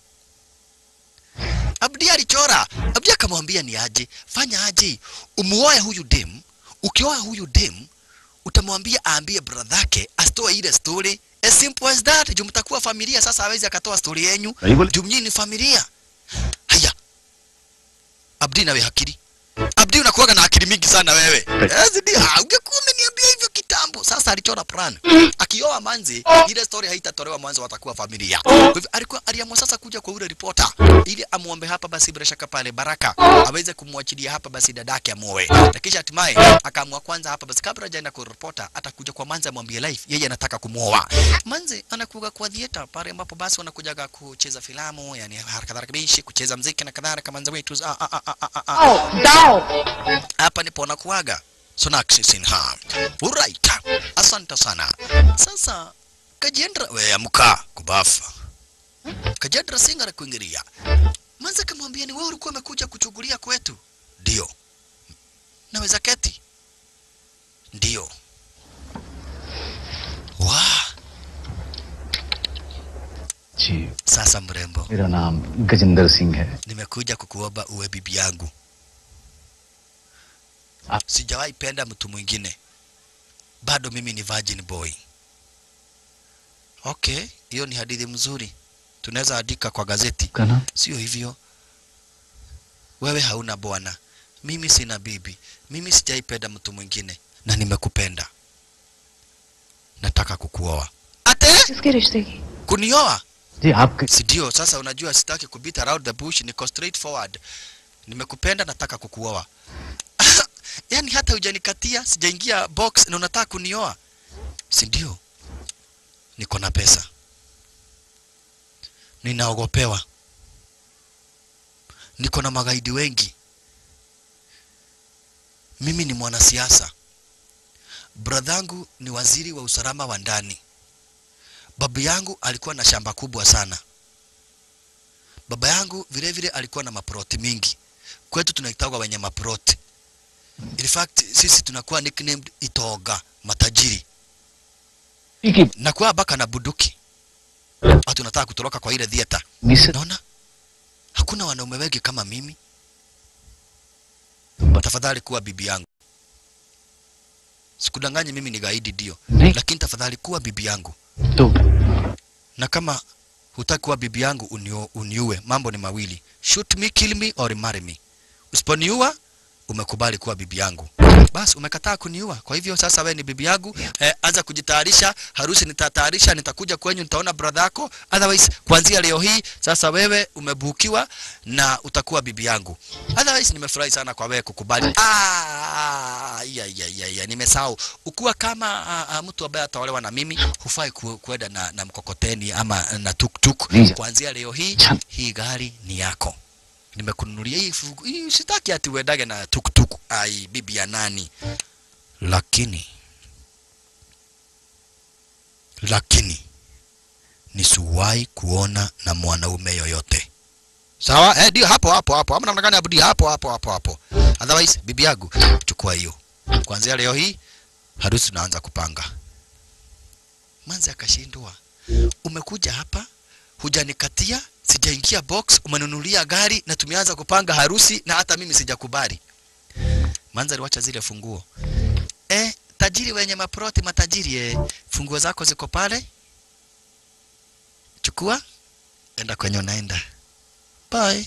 Abdi alichora. Abdi akamwambia ni aje, fanya aje, umuoe huyu dem. Ukioa huyu dem, utamwambia aambie bradhake asitoe ile story. As simple as that. Juu mtakuwa familia sasa, hawezi akatoa story yenyu. Sahii बोले Juu mnyinyi ni familia. Haya, Abdi nawe hakiri Abdi unakuwaga na akili mingi sana wewe. Yes, ndio. Ah, Ungekuwa umeniambia hivyo kitambo. Sasa alichora plan. Akioa manzi, ile story haitatolewa mwanzo watakuwa familia. Kwa hivyo alikuwa aliamua sasa kuja kwa ule reporter ili amuombe hapa basi bila shaka pale Baraka aweze kumwachilia hapa basi dadake amuoe. Na kisha hatimaye akaamua kwanza hapa basi kabla hajaenda kwa reporter atakuja kwa manzi amwambie live yeye anataka kumuoa. Manzi anakuja kwa theater pale ambapo basi wanakujaga kucheza filamu, yani harakadhalika bishi kucheza mziki na kadhalika manzi wetu. Ah, ah, ah, ah, ah, ah hapa ndipo nakuaga Sonakshi Sinha. Alright. Asante sana. Sasa Kajendra we amka kubafa. Kajendra Singh anakuingilia. Manza kamwambia ni wewe ulikuwa umekuja kuchungulia kwetu? Ndio. Naweza keti? Ndio. Wa, ji sasa mrembo, मेरा नाम गजेंद्र सिंह है nimekuja kukuomba uwe bibi yangu. Ah. Sijawahi penda mtu mwingine, bado mimi ni virgin boy. Okay, hiyo ni hadithi mzuri, tunaweza andika kwa gazeti. का नाम Sio hivyo, wewe hauna bwana, mimi sina bibi, mimi sijaipenda mtu mwingine na nimekupenda, nataka kukuoa. Ate किसके रिश्ते की kunioa? जी आपके si ndio? Sasa unajua sitaki kubit around the bush, niko straight forward. Nimekupenda, nataka kukuoa. yani hata hujanikatia, sijaingia box na unataka kunioa, si ndio? Niko na pesa, ninaogopewa, niko na magaidi wengi, mimi ni mwanasiasa, bradhangu ni waziri wa usalama wa ndani babu yangu alikuwa na shamba kubwa sana. Baba yangu vile vile alikuwa na maproti mingi. Kwetu tunaitagwa wenye maproti. In fact sisi tunakuwa nicknamed Itoga, matajiri. की Na kwa baka na buduki. Watu tunataka kutoroka kwa ile theater. मिस्र Naona hakuna wanaume wengi kama mimi. Tafadhali kuwa bibi yangu. Sikudanganye mimi ni gaidi ndio, नहीं lakini tafadhali kuwa bibi yangu. तो na kama hutaki kuwa bibi yangu unio, uniue, mambo ni mawili, shoot me, kill me or marry me. Usiponiua umekubali kuwa bibi yangu, basi umekataa kuniua. Kwa hivyo sasa wewe ni bibi yangu eh, anza kujitayarisha, harusi nitatayarisha, nitakuja kwenyu, nitaona brother yako. Otherwise kuanzia leo hii sasa wewe umebukiwa na utakuwa bibi yangu. Otherwise nimefurahi sana kwa wewe kukubali. Ah, ya, ya, ya, ya, nimesahau. Ukiwa kama uh, uh, mtu ambaye ataolewa na mimi hufai ku, kuenda na, na mkokoteni ama na tuktuk. Ninja. Kuanzia leo hii Chan. hii gari ni yako. Nimekununulia hii, fugu- hii sitaki ati uendage na tuktuk. Ai, bibi ya nani? Lakini lakini nisiwahi kuona na mwanaume yoyote. Sawa? Eh, ndio hapo hapo hapo. Ama namna gani abudi hapo hapo hapo hapo. Otherwise bibi yangu chukua hiyo. Kuanzia leo hii harusi tunaanza kupanga. Manzi akashindwa. Umekuja hapa hujanikatia, sijaingia box, umenunulia gari na tumeanza kupanga harusi na hata mimi sijakubali. Manzi aliwacha zile funguo. Eh, tajiri wenye maproti matajiri eh, funguo zako ziko pale. Chukua, enda kwenye unaenda. Bye.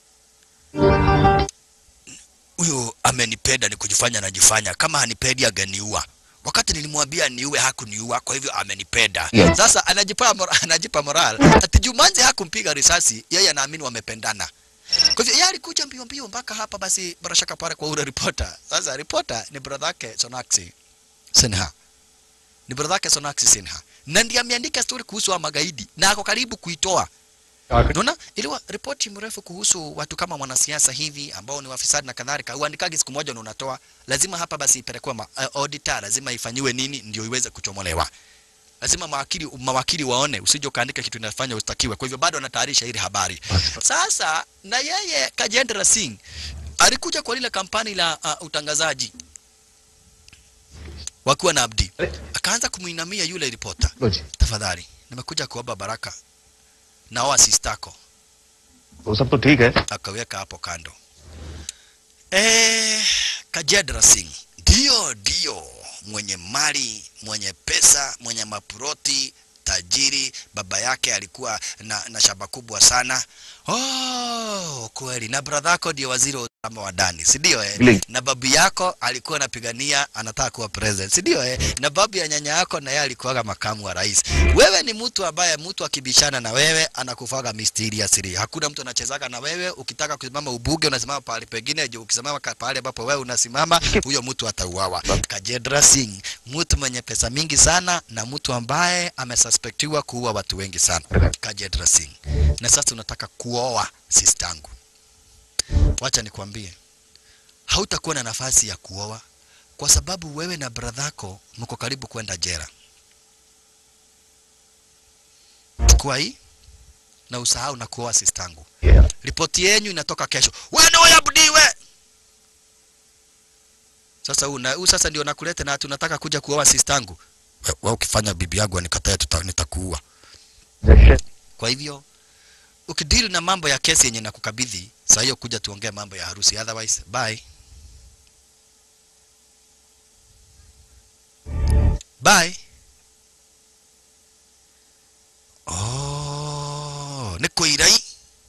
Huyo amenipenda ni kujifanya najifanya, kama hanipendi angeniua. Wakati nilimwambia niue hakuniua, kwa hivyo amenipenda. Yeah. Sasa anajipa mora, anajipa moral. Ati Jumanze hakumpiga risasi, yeye anaamini wamependana. Kwa hivyo yeye alikuja mbio mbio mpaka hapa basi bila shaka pale kwa ule reporter. Sasa reporter ni brother yake Sonaksi Sinha. Ni brother yake Sonaksi Sinha. Na ndiye ameandika story kuhusu wa magaidi na ako karibu kuitoa. Unaona, iliwa ripoti mrefu kuhusu watu kama mwanasiasa hivi ambao ni wafisadi na kadhalika, uandikaji siku moja na unatoa, lazima hapa basi ipelekwe ma- uh, auditor, lazima ifanyiwe nini ndio iweze kuchomolewa. lazima mawakili mawakili waone, usije ukaandika kitu inafanya ustakiwe. Kwa hivyo bado anatayarisha ile habari. Sasa na yeye Kajendra Singh alikuja kwa lile kampani la uh, utangazaji wakiwa na Abdi, akaanza kumuinamia yule ripota, low ji tafadhali, nimekuja kuomba baraka na oa sistako. वो सब तो ठीक है Akaweka hapo kando. Eh, Kajedra Singh ndio ndio mwenye mali, mwenye pesa, mwenye maproti, tajiri. Baba yake alikuwa na, na shamba kubwa sana. Oh, kweli. Na brother yako ndio waziri wa usalama wa ndani, si ndio eh? Vile. Na babu yako alikuwa anapigania anataka kuwa president, si ndio eh? Na babu ya nyanya yako na yeye alikuwa makamu wa rais. Wewe ni mtu ambaye mtu akibishana na wewe anakufaga mysteriously. Hakuna mtu anachezaga na wewe. Ukitaka kusimama ubuge unasimama pahali pengine, je, ukisimama ka- pahali ambapo wewe unasimama, huyo mtu atauawa. Kajedra Singh, mtu mwenye pesa mingi sana na mtu ambaye amesuspectiwa kuua watu wengi sana. Kajedra Singh. Na sasa unataka kuoa sistangu. Wacha nikwambie, hautakuwa na nafasi ya kuoa kwa sababu wewe na bradhako mko karibu kwenda jera. Chukua hii na usahau na kuoa sistangu. Yeah. Ripoti yenyu inatoka kesho. Wewe ndio yabudiwe. Sasa huu na huu sasa ndio nakuleta na tunataka kuja kuoa sistangu. We- Wewe ukifanya bibi yangu anikatae tuta, nitakuua. Kwa hivyo ukideal na mambo ya kesi yenye nakukabidhi, saa hiyo kuja tuongee mambo ya harusi, otherwise bye. Bye. Oh, nĩ kũirai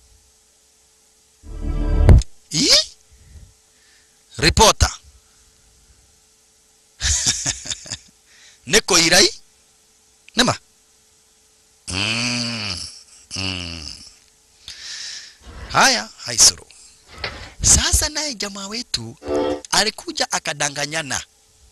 ii ripota nĩ kũirai nĩma mm, mm. haya haisuru sasa naye jamaa wetu alikuja akadanganyana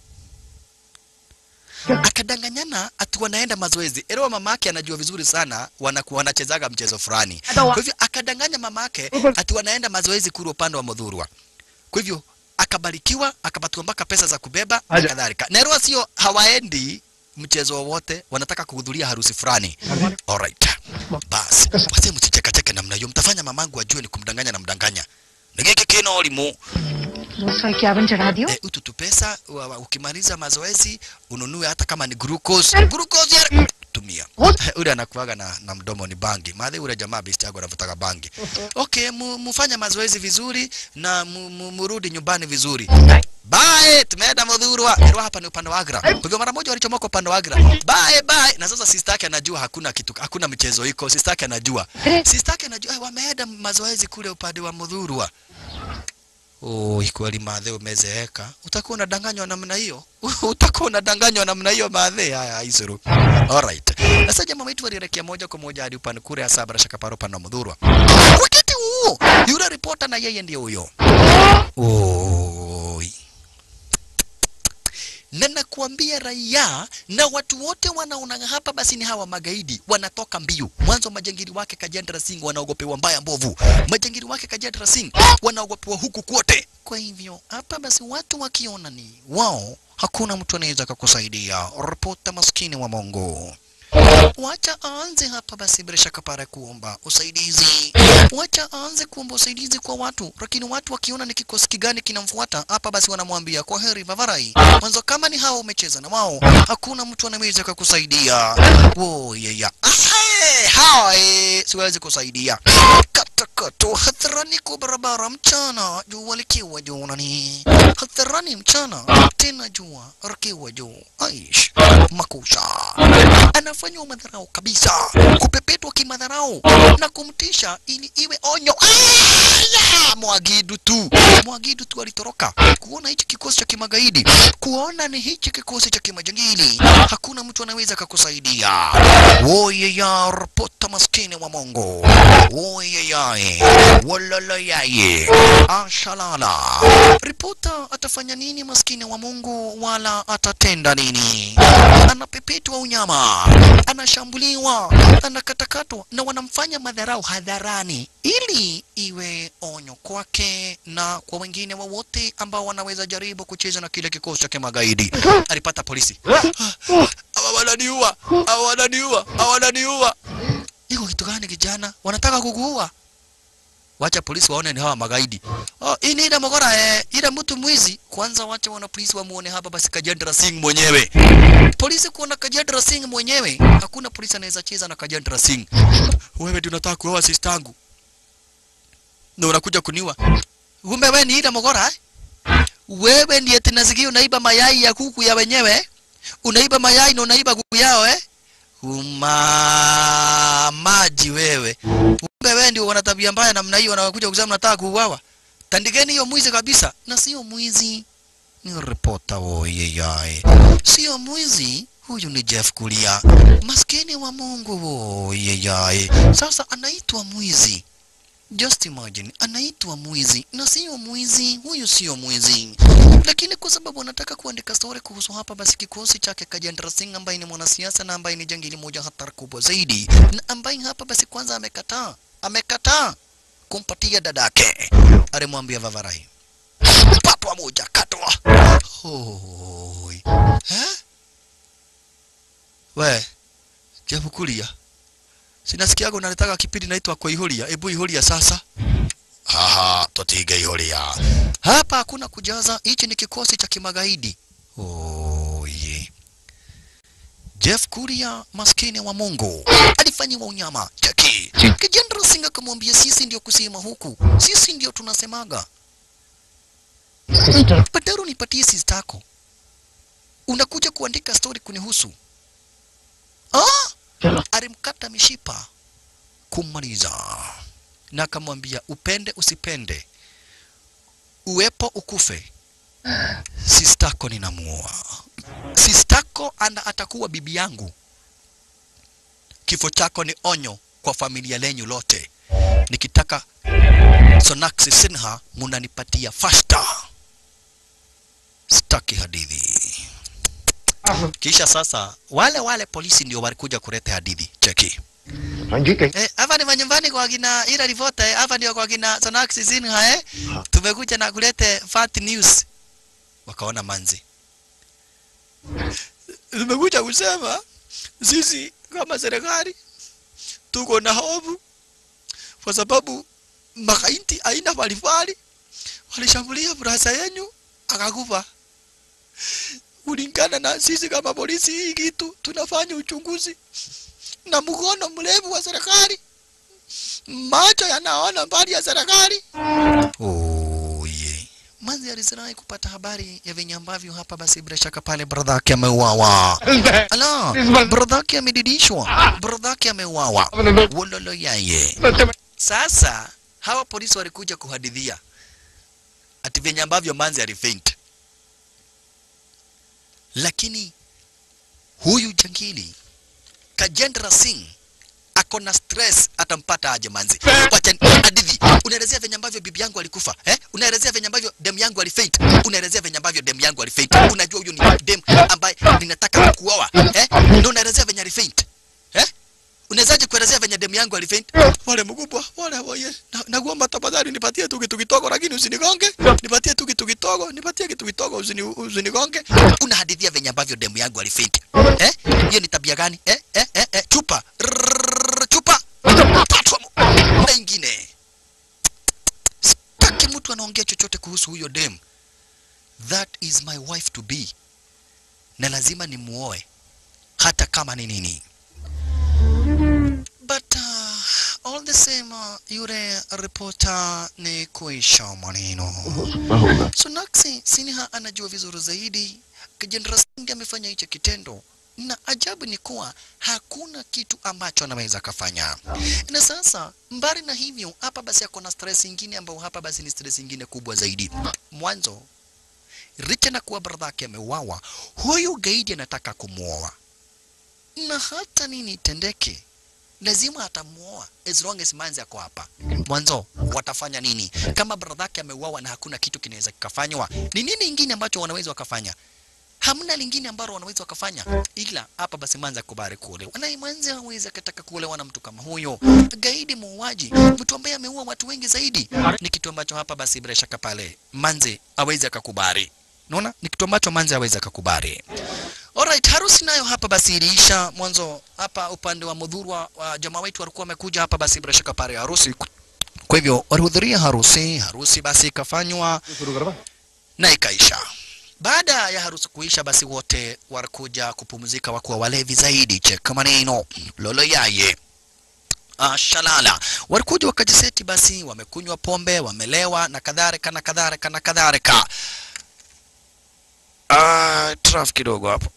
akadanganyana ati wanaenda mazoezi. Elewa mamake anajua vizuri sana wanakuwa wanachezaga mchezo fulani. Kwa hivyo akadanganya mamake ati wanaenda mazoezi kule upande wa Mudhurwa. Kwa hivyo akabarikiwa, akapatiwa mpaka pesa za kubeba na Aja. kadhalika. Na elewa sio hawaendi mchezo wowote, wanataka kuhudhuria harusi fulani. Alright. Basi, basi msichekacheke namna hiyo, mtafanya mamangu ajue ni kumdanganya na mdanganya. Nigeke kina olimu दो सौ इक्यावन चढ़ा दियो eh, ututu pesa wa, wa, ukimaliza mazoezi ununue hata kama ni glucose glucose ya tumia ule anakuaga na, na mdomo ni bangi madhi ule jamaa besti yako anavutaga bangi okay mu, mufanye mazoezi vizuri na mu, mu, murudi nyumbani vizuri Bye, tumeenda Mudhurwa. Ndio hapa ni upande wa Agra. Kwa hivyo mara moja walichomoka upande wa Agra. Bye bye. Na sasa sister yake anajua hakuna kitu, hakuna mchezo iko. Sister yake anajua. Sister yake anajua eh, wameenda mazoezi kule upande wa Mudhurwa. Oh, kweli madhe umezeeka. Utakuwa unadanganywa namna hiyo? Utakuwa unadanganywa namna hiyo madhe? Haya, isuru. Alright. Sasa jamaa wetu walielekea moja kwa moja hadi upande kule hasa bila shaka paro upande wa Mudhurwa. Wakati huo, yule ripota na yeye ndio huyo. Oi. Na nakuambia raia na watu wote wanaona hapa basi ni hawa magaidi wanatoka mbio. Mwanzo majangili wake Kajendra Singh wanaogopewa mbaya mbovu. Majangili wake Kajendra Singh wanaogopewa huku kwote. Kwa hivyo hapa basi watu wakiona ni wao, hakuna mtu anaweza kukusaidia. Ripota maskini wa Mungu. Wacha aanze hapa basi bila shaka para kuomba usaidizi. Wacha aanze kuomba usaidizi kwa watu, lakini watu wakiona ni kikosi kigani kinamfuata hapa basi wanamwambia kwa heri Vavarai. Mwanzo kama ni hao umecheza na wao, hakuna mtu anaweza kukusaidia. Wo yeya. Ahe, hai, siwezi kusaidia. Katakato hadharani kwa barabara mchana, jua likiwa juu nani. Hadharani mchana, tena jua likiwa juu. Aish, makusha anafanywa madharau kabisa, kupepetwa kimadharau na kumtisha ili iwe onyo. Aya! Mwagidu tu, Mwagidu tu alitoroka kuona hichi kikosi cha kimagaidi, kuona ni hichi kikosi cha kimajangili, hakuna mtu anaweza kakusaidia. Woye ya ripota maskini wa Mungu, woye yae walala yaye ashalala. Ripota atafanya nini maskini wa Mungu, wala atatenda nini? Anapepetwa unyama, anashambuliwa, anakatakatwa na wanamfanya madharau hadharani, ili iwe onyo kwake na kwa wengine wowote ambao wanaweza jaribu kucheza na kile kikosi cha kimagaidi. Alipata polisi hawa wananiua, hawa wananiua, hawa wananiua. Iko kitu gani kijana? Wanataka kukuua? Wacha polisi waone ni hawa magaidi. Oh, hii ni ile mogora eh, ile mtu mwizi. Kwanza wacha wana polisi wamuone hapa basi Kajendra Singh mwenyewe. Polisi kuona Kajendra Singh mwenyewe, hakuna polisi anaweza cheza na Kajendra Singh. Wewe ndio unataka kuoa sister yangu. Na unakuja kuniua. Kumbe wewe ni ile mogora eh? Wewe ndiye tunasikia unaiba mayai ya kuku ya wenyewe. Unaiba mayai na unaiba kuku yao eh? Uma maji wewe. Kumbe wewe ndio wana tabia mbaya namna hiyo wanakuja kusema nataka kuuawa. Tandikeni hiyo mwizi kabisa. Na sio mwizi. Ni ripota oye yae. Sio mwizi. Huyu ni Jeff Kulia. Maskini wa Mungu oye yae. Sasa anaitwa mwizi. Just imagine, anaitwa mwizi na sio mwizi, huyu sio mwizi. Lakini kwa sababu anataka kuandika story kuhusu hapa, basi kikosi chake Kajendra Singh ambaye ni mwanasiasa na ambaye ni jangili moja hatari kubwa zaidi, na ambaye hapa basi kwanza amekataa, amekataa kumpatia dadake, alimwambia Vavarai, patwa moja katwa. Hoi. Eh? We, Jeff Kulia. Sinasikiaga unalitaka kipindi naitwa kwa ihuria. Ebu ihuria sasa. Haha, totiga ihuria. Hapa hakuna kujaza, hichi ni kikosi cha kimagaidi. Oh, ye. Jeff Kuria, maskini wa Mungu, alifanyiwa unyama. Cheki. Kijendra Singh akamwambia sisi ndio kusema huku. Sisi ndio tunasemaga. Badaro nipatie sister yako. Unakuja kuandika story kunihusu. Ah? alimkata mishipa kummaliza, na akamwambia upende usipende, uwepo ukufe, sistako ninamuoa. Sistako ana atakuwa bibi yangu. Kifo chako ni onyo kwa familia lenyu lote. Nikitaka Sonaksi Sinha munanipatia fasta. Staki hadithi. Kisha sasa wale wale polisi ndio walikuja kuleta hadithi. Cheki. हाँ जी कहीं Eh, hapa ni manyumbani kwa kina ila ripota eh, hapa ndio kwa kina Sonaksi Sinha eh. Tumekuja na kulete fat news. Wakaona manzi. Tumekuja kusema sisi kama serikali tuko na hofu kwa sababu makainti aina mbalimbali walishambulia brasa yenu akakufa. Kulingana na sisi kama polisi, hii kitu tunafanya uchunguzi na mkono mrefu wa serikali, macho yanaona mbali ya serikali. Oh, yeah. Manzi alizirai kupata habari ya venye ambavyo hapa basi bila shaka pale brother yake ameuawa. Ala, brother yake amedidishwa, brother yake ameuawa. Wololo yaye. Sasa hawa polisi walikuja kuhadithia ati venye ambavyo Manzi alifaint, lakini huyu jangili Kajendra Singh ako na stress, atampata aje Manzi? Wacha hadithi. Unaelezea venye ambavyo bibi yangu alikufa eh? Unaelezea venye ambavyo dem yangu alifaint, unaelezea venye ambavyo dem yangu alifaint. Unajua huyu ni dem ambaye ninataka kuoa eh? Ndio unaelezea venye alifaint eh? Unawezaje kuelezea venye demu yangu alifaint? Wale mkubwa, wale waye. Na, nakuomba tafadhali nipatie tu kitu kidogo lakini usinigonge. Nipatie tu kitu kidogo, nipatie kitu kidogo usini usinigonge. Unahadithia venye ambavyo demu yangu alifaint. Eh? Hiyo ni tabia gani? Eh? Eh? Eh? eh? Chupa. Rrrr, chupa. Patwa mu- na ingine. Sitaki mtu anaongea chochote kuhusu huyo dem. That is my wife to be. Na lazima nimuoe hata kama ni nini. But uh, all the same uh, yule reporter ni kuisha maneno. Sonaksi Sinha anajua vizuri zaidi Kajendra Singh amefanya hicho kitendo, na ajabu ni kuwa hakuna kitu ambacho anaweza kafanya. Na sasa mbali na hivyo, hapa basi ako na stress ingine ambayo hapa basi ni stress ingine kubwa zaidi. Mwanzo licha na kuwa brother yake ameuawa, huyu gaidi anataka kumwoa, na hata nini itendeke lazima atamuoa as long as Manzi ako hapa. Mwanzo watafanya nini kama brother yake ameuawa na hakuna kitu kinaweza kikafanywa? Ni nini ingine ambacho wanaweza wakafanya? Hamna lingine ambalo wanaweza wakafanya ila hapa basi Manzi akubali kuolewa, na Manzi hawezi akataka kuolewa na mtu kama huyo, gaidi, muuaji, mtu ambaye ameua watu wengi zaidi. Ni kitu ambacho hapa basi bila shaka pale Manzi hawezi akakubali. Unaona, ni kitu ambacho Manzi hawezi akakubali. Alright. Alright, harusi nayo hapa basi iliisha mwanzo hapa upande wa Mudhurwa wa jamaa wetu walikuwa wamekuja hapa basi bila shaka pale harusi. Kwa hivyo walihudhuria harusi, harusi basi ikafanywa na ikaisha. Baada ya harusi kuisha, basi wote walikuja kupumzika, wakuwa walevi zaidi. Cheka maneno lolo yaye uh, shalala walikuja wakajiseti, basi wamekunywa pombe, wamelewa na kadhalika na kadhalika na kadhalika. Uh, traf kidogo hapo.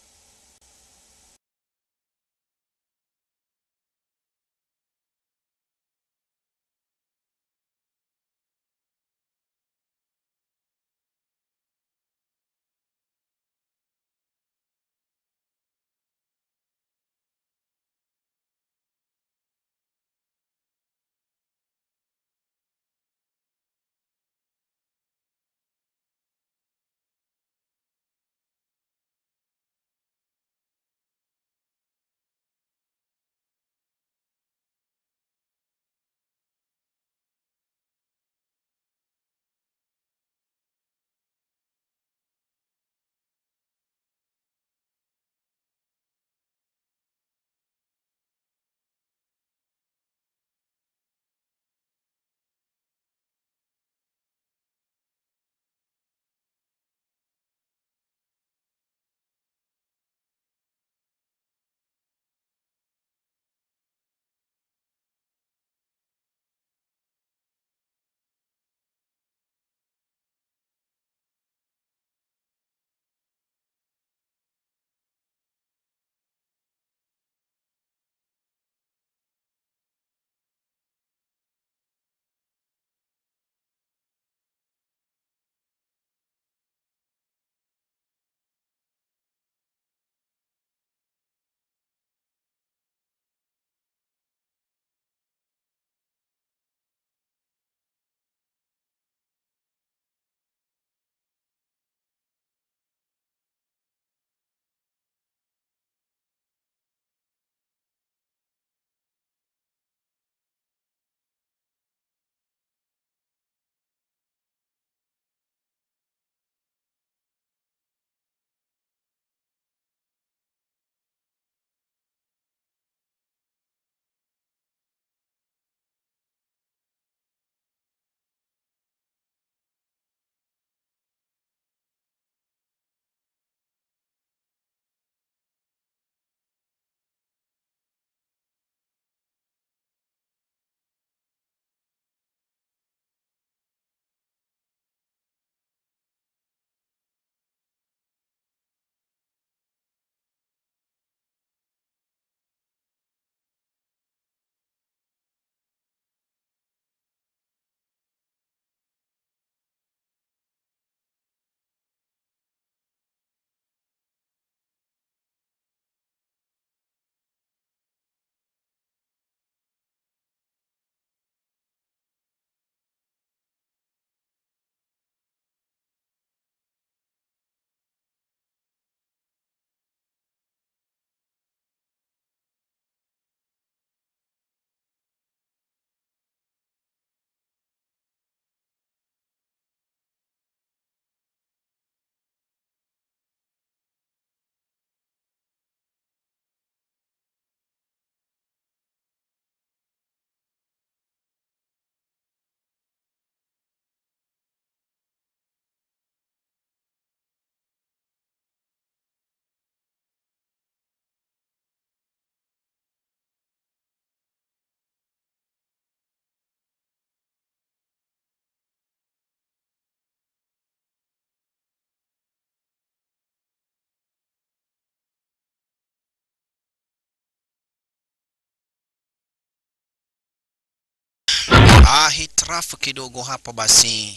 Ah, hitilafu kidogo hapo basi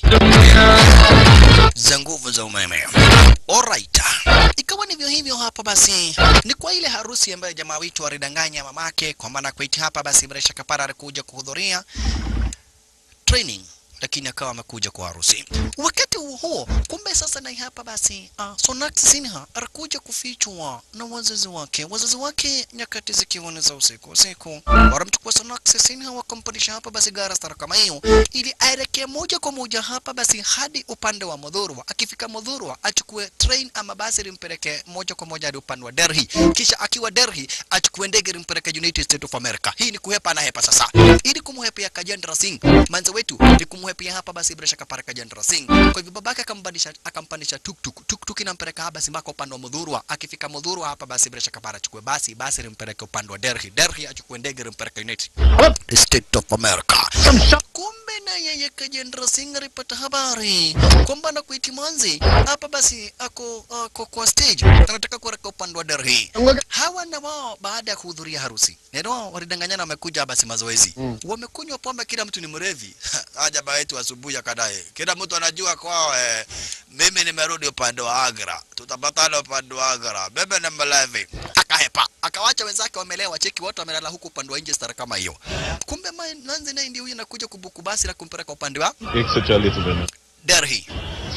za nguvu za umeme. Alright. Ikawa ndivyo hivyo hapa basi. Ni kwa ile harusi ambayo jamaa wetu alidanganya mamake kwa maana kuiti hapa basi bila shaka para alikuja kuhudhuria training lakini akawa amekuja kwa harusi. Wakati huo huo, kumbe sasa na hapa basi uh, Sonakshi Sinha alikuja kufichwa na wazazi wake. Wazazi wake nyakati zikiwa ni za usiku usiku, wanamchukua Sonakshi Sinha wakampandisha hapa basi gara stara kama hiyo, ili aelekee moja kwa moja hapa basi hadi upande wa Modhurwa. Akifika Modhurwa achukue train ama basi limpeleke moja kwa moja hadi upande wa Delhi, kisha akiwa Delhi achukue ndege limpeleke United States of America. Hii ni kuhepa na hepa sasa, ili kumhepia Kajendra Singh manze wetu ni kumhepia hapa basi bila shaka para Kajendra Singh. Kwa hivyo babake akampandisha akampandisha tuktuk tuktuk inampeleka hapa basi mpaka upande wa Modhurwa. Akifika Modhurwa hapa basi bila shaka para achukue basi basi limpeleke upande wa Delhi. Delhi achukue ndege limpeleke United States of America. Kumbe na yeye Kajendra Singh alipata habari kwamba na kuitimanzi hapa basi ako, ako kwa stage anataka kuelekea upande wa Delhi. Hawa na wao baada ya kuhudhuria harusi neno walidanganyana, wamekuja basi mazoezi mm. Wamekunywa pombe, kila mtu ni mrevi. Aja baba yetu asubuhi akadae, kila mtu anajua kwao eh, mimi nimerudi upande wa Agra, tutapatana upande wa Agra, mimi ni mlevi. Akahepa, akawacha wenzake wamelewa, cheki wote wamelala huku upande wa nje stara kama hiyo. Kumbe ma- Nanzi naye ndio huyu anakuja kubuku basi la kumpeleka upande wa एक सौ चालीस रुपए में Delhi.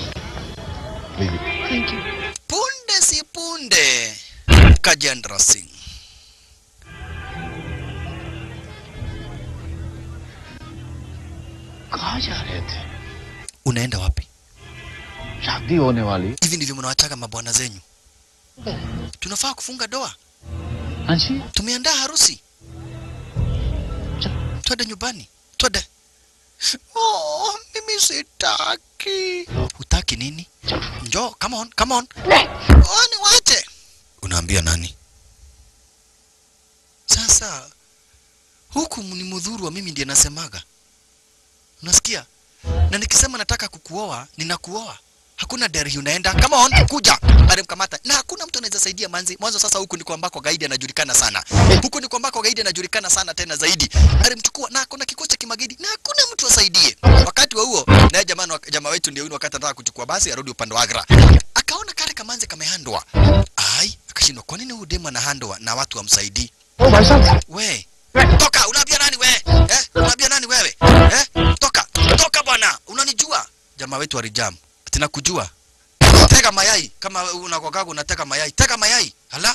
लीजिए punde si punde Kajendra Singh कहाँ जा रहे थे unaenda wapi? शादी होने वाली Hivi ndivyo mnawachaga mabwana zenyu? Tunafaa kufunga doa, हाँ जी tumeandaa harusi, twende nyumbani, twende. Oh, mimi sitaki. Hutaki nini? Njoo, come on, come on. Oh, niwache. Unaambia nani? Sasa huku ni mudhuru wa mimi ndiye nasemaga, unasikia? Na nikisema nataka kukuoa, ninakuoa. Hakuna Delhi unaenda. Come on, kuja. Alimkamata. Na hakuna mtu anaweza saidia manzi. Mwanzo sasa huku ndiko ambako gaidi anajulikana sana. Huku ndiko ambako gaidi anajulikana sana tena zaidi. Alimchukua na kuna kikosi cha kimagaidi na hakuna mtu asaidie. Wakati wa huo, naye jamaa jamaa wetu ndio yule wakati anataka kuchukua basi arudi upande wa Agra. Akaona kale kamanzi kamehandwa. Ai, akashindwa kwa nini huyu demu anahandwa na watu wamsaidii? ओ भाई साहब We, toka, unaambia nani we? Eh? Unaambia nani wewe? Eh? Toka, toka bwana, unanijua? Jamaa wetu alijam. Ati nakujua. Tega mayai kama unakokaga unatega mayai. Tega mayai. Hala?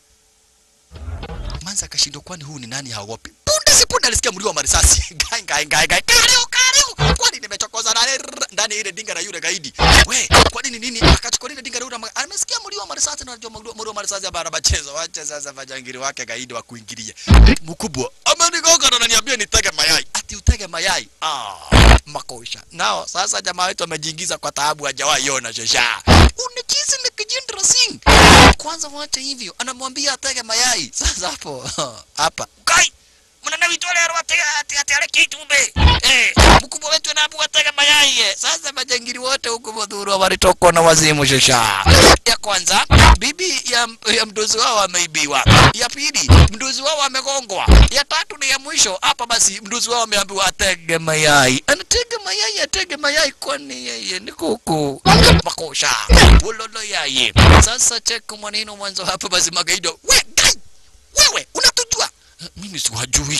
Manza akashindwa kwani huu ni nani haogopi? Punde si punde alisikia mlio wa marisasi. Gai gai gai gai. Kariu kariu. Kwani nimechokoza na ndani ya ile dinga la yule gaidi. We, kwa nini nini? Akachukua ile dinga la yule ma- amesikia mlio wa marisasi na anajua mlio mlio wa marisasi ya bara machezo. Wacha sasa majangiri wake gaidi wa kuingilia. Mkubwa, amenigonga na ananiambia nitege mayai. Ati utege mayai. Ah, makosha. Nao sasa jamaa wetu amejiingiza kwa taabu hajawahi ona shesha. Unachizi na Kijindra Singh. Kwanza wacha hivyo, anamwambia atege mayai. Sasa hapo hapa. Kai mnana vitole ati ati ati ale kitumbe. Eh, mkubwa wetu anaambiwa atege mayai. eh. Sasa majangili wote huko Modhuru walitokwa na wazimu shesha. Ya kwanza, bibi ya, ya mdozi wao ameibiwa. Ya pili, mdozi wao amegongwa. Ya tatu ni ya mwisho. Hapa basi mdozi wao ameambiwa atege mayai. Anatega mayai, atege mayai kwani yeye ni kuku. Makosha. Wololo yaye. Sasa cheka maneno mwanzo hapa basi magaido. We, gai! Wewe unatujua? Mimi siwajui.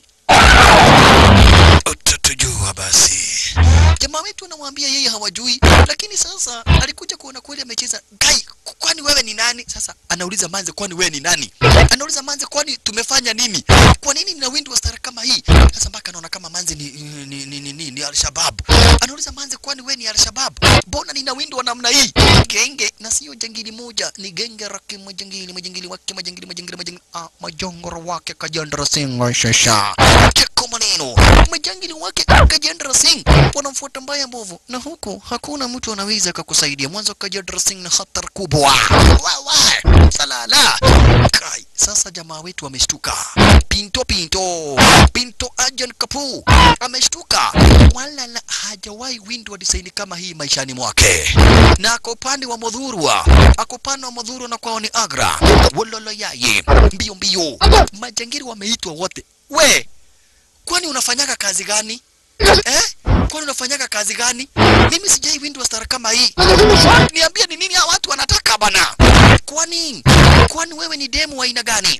Utatujua basi. Jamaa wetu anamwambia yeye hawajui, lakini sasa alikuja kuona kweli amecheza. Gai, kwani wewe ni nani? Sasa anauliza Manze, kwani wewe ni nani? Anauliza Manze, kwani tumefanya nini? Kwa nini nina windo wa stara kama hii? Sasa mpaka anaona kama Manze ni ni ni, ni, ni, ni Al-Shabaab. Anauliza Manze, kwani wewe ni Al-Shabaab? Mbona nina windo wa namna hii? Genge na sio jangili moja, ni genge la kimajangili, majangili wake, majangili, majangili, majangili, ah, majongoro wake Kajandra Singh shasha. Cheko maneno, majangili wake Kajandra Singh wanamfuata mbaya mbovu, na huku hakuna mtu anaweza kukusaidia. Mwanzo Kajandra Singh ni hatari kubwa. Wawa, salala. Kai, sasa jamaa wetu ameshtuka. Pinto Pinto, Pinto Ajan Kapu ameshtuka, wala la hajawahi windwa design kama hii maishani mwake, na ako upande wa Modhurwa, ako upande wa Modhurwa na kwao ni Agra. Wololo yaye, mbio mbio, majangiri wameitwa wote. We, kwani unafanyaga kazi gani eh? Kwani unafanyaga kazi gani? Mimi sijai windwa stara kama hii. Niambie ni nini hawa watu wanataka bana? Kwani kwani wewe ni demu wa aina gani?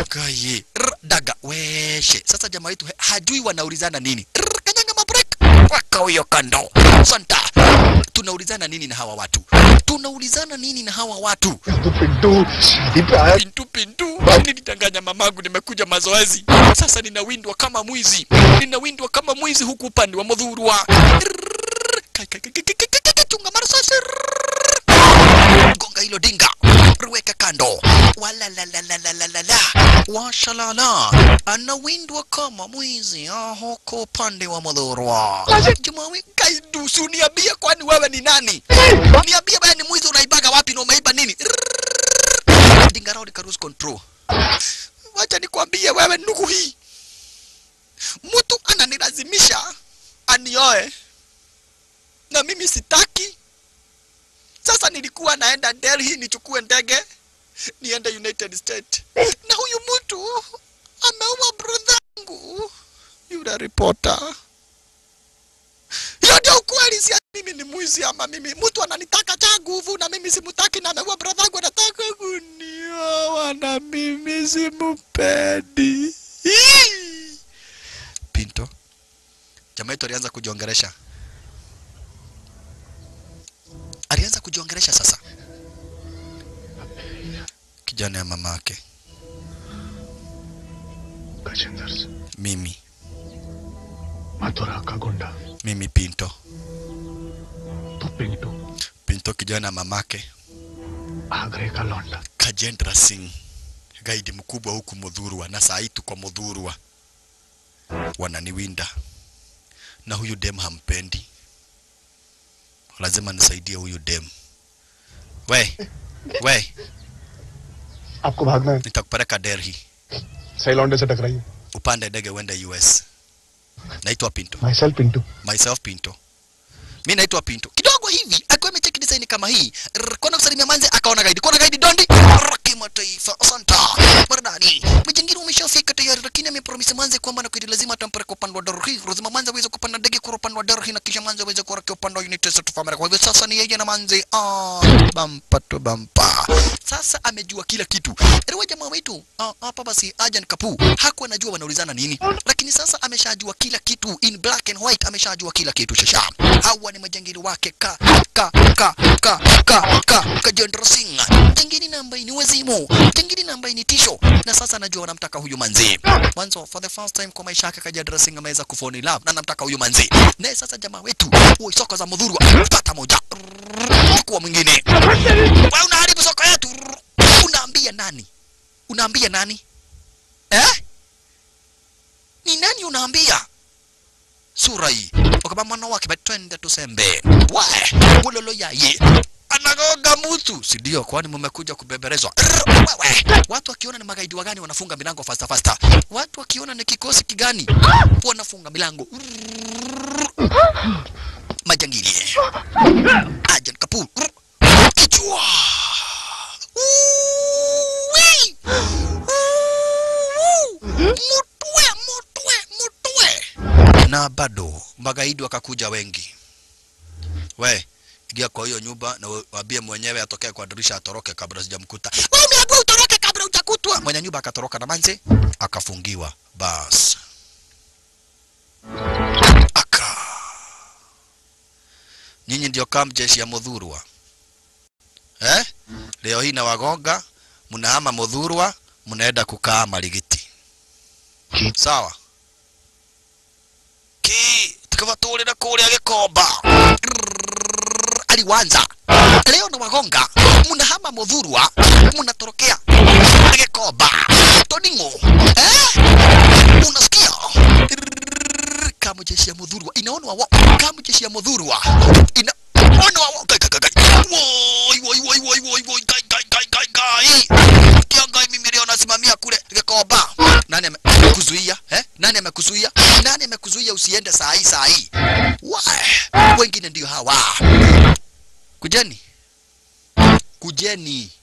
Kaye, rr, daga weshe. Sasa jamaa wetu he- hajui wanaulizana nini. Rr, Kanyanga mabrek. weka huyo kando santa tunaulizana nini na hawa watu tunaulizana nini na hawa watu Pintu पिंटू शादी पे आया pintu pintu nilidanganya mamangu nimekuja mazoezi sasa ninawindwa kama mwizi ninawindwa kama mwizi huku upande wa mudhurwa Kai, kai, kai, kai, kai, kai, kai, chunga marasasi gonga hilo dinga weka kando walalalalalala washalala anawindwa kama mwizi ah, huko upande wa mudhurwa jumawi kaidusu niambie kwani wewe ni nani niambie wewe ni mwizi unaibaga wapi na umeiba nini dinga rodi karus control wacha nikwambie wewe ndugu hii mtu ananilazimisha anioe na mimi sitaki sasa nilikuwa naenda Delhi nichukue ndege niende United States na huyu mtu ameua brodhangu yule reporter hiyo ndio ukweli si ati mimi ni mwizi ama mimi mtu ananitaka cha nguvu na mimi simutaki na ameua brodhangu anataka kunioa na mimi simupendi Hii. Pinto jamaa yetu alianza kujiongeresha alianza kujiongeresha sasa kijana ya mamake Gajendra से mimi मथुरा का गुंडा mimi Pinto तो Pintu Pinto kijana ya mamake आगरे का लौंडा Kajendra Singh gaidi mkubwa huku Mudhurwa na saa hii tuko Mudhurwa wananiwinda na huyu dem hampendi lazima nisaidie huyu dem we we आपको भागना है nitakupeleka Delhi सही लौंडे से टकराइए upande ndege uende US naitwa Pinto myself Pintu myself Pinto. Mi naitwa Pinto. Kidogo hivi akiwa amecheki design kama hii, rrr, kwenda kusalimia manze akaona gaidi. Kuona gaidi dondi rrr, kimataifa. Asanta. Maridadi. Mjingiri umeshafika tayari lakini amepromise manze kwamba na kweli lazima atampeleka upande wa Darhi. Lazima manze aweze kupanda ndege kwa upande wa Darhi na kisha manze aweze kuelekea upande wa United States of America. Kwa hivyo sasa ni yeye na manze ah bampa to bampa. Sasa amejua kila kitu. Erewa jamaa wetu ah, hapa basi Ajan Kapu hakuwa anajua wanaulizana nini, lakini sasa ameshajua kila kitu in black and white, ameshajua kila kitu shasha. Hawa ni majangili wake ka ka ka ka ka ka Kajendra Singh, jangili na ambaye ni wazimu, jangili na ambaye ni tisho, na sasa anajua wanamtaka huyu manzi. Mwanzo for the first time kwa maisha yake Kajendra Singh ameweza kufall in love na anamtaka huyu manzi. Naye sasa jamaa wetu, oi soko za mudhurwa, pata moja. Chukua mwingine. Wewe unaharibu soko yetu. Unaambia nani? Unaambia nani? Eh? Ni nani unaambia? Sura hii. Wakaba mwana wake batwende tusembe. Wae, ulolo yaye. Anagoga mtu. Si ndio kwani mmekuja kubeberezwa. Rrr, Wewe, watu wakiona ni magaidi wagani wanafunga milango fasta fasta. Watu wakiona ni kikosi kigani wanafunga milango. Rrr. Majangili. Ajan Kapoor. Rrr. Kichwa. Uwi! Uwu! Mutwe, mutwe, mutwe. Na bado magaidi wakakuja wengi. We, ingia kwa hiyo nyumba na waambie mwenyewe atokee kwa dirisha atoroke kabla sijamkuta. Wewe umeambiwa utoroke kabla hujakutwa. Mwenye nyumba akatoroka na manze akafungiwa. Bas. Aka. Nyinyi ndio kam jeshi ya Mudhurwa. Eh? Leo hii na wagonga, mnahama Mudhurwa, mnaenda kukaa Marigiti. Sawa. Ki tukavatulira kuria Gikomba. Rrrr, Aliwanza. Leo na wagonga, mnahama Mudhurwa, mnatorokea Gikomba. Toningo. Eh? Unasikia? Rrrr, Kama jeshi ya Mudhurwa inaonwa wa kama jeshi ya Mudhurwa ina ona wa gai gai gai woi woi woi woi woi woi gai gai gai gai gai kiangai mimi leo nasimamia kule Gikomba. Nani amekuzuia eh? Nani amekuzuia? Nani amekuzuia usiende saa hii saa hii? Wai, wengine ndio hawa. Kujeni, kujeni.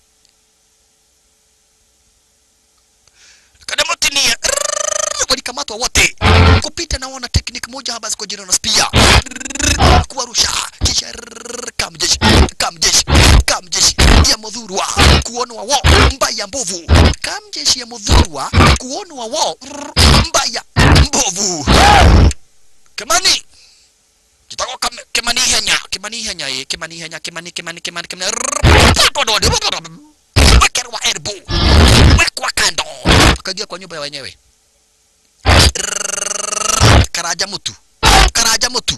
Kadamotini walikamatwa wote kupita na wana technique moja haba kwa jina na spia kuwarusha kisha rrrr, kamjeshi kamjeshi kamjeshi ya mudhurwa kuonwa wo mbaya mbovu kamjeshi ya mudhurwa kuonwa wo rrrr, mbaya mbovu kamani kitako kam- kimani henya kimani henya ye kimani henya kimani kimani kimani kimani wekerwa elbow wekwa kando akaingia kwa nyumba ya wenyewe karaja mutu karaja mutu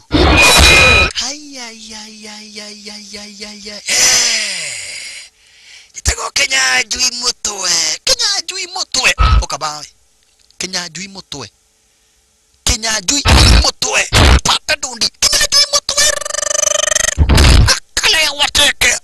hayayayayayayayaya gitego kenya njui mutwe kenya njui mutwe ukabawe kenya njui mutwe kenya njui mutwe pata dundi kenya njui mutwe akale wateke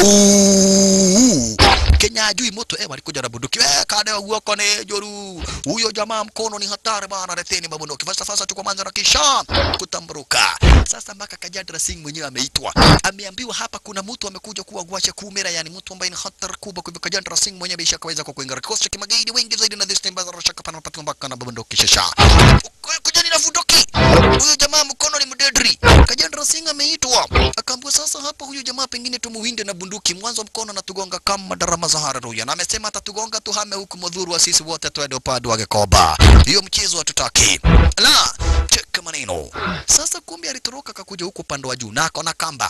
au kenya njui mutwe eh walikuja na bunduki eh kade guoko ni joru huyo jamaa mkono ni hatari bana reteni mabunduki fasta fasta chukua manza na kisha kutamburuka sasa mpaka Kajadra Singh mwenyewe ameitwa ameambiwa hapa kuna mtu amekuja kuwa gwasha kumera yani mtu ambaye ni hatari kubwa kwa hivyo Kajadra Singh mwenyewe bisha kaweza kwa kuingia kikosi cha kimagaidi wengi zaidi na this time bazara shaka pana patu mpaka na bunduki shasha kujani na bunduki huyo jamaa mkono ni mdedri Kajadra Singh ameitwa akaambiwa sasa hapa huyu jamaa pengine tumuwinde na bunduki mwanzo mkono anatugonga kama darama za hararuya na amesema atatugonga tuhame huku mudhuru wa sisi wote twende upande wa Gikoba hiyo mchezo hatutaki la cheka maneno sasa kumbe alitoroka akakuja huku upande wa juu na akona kamba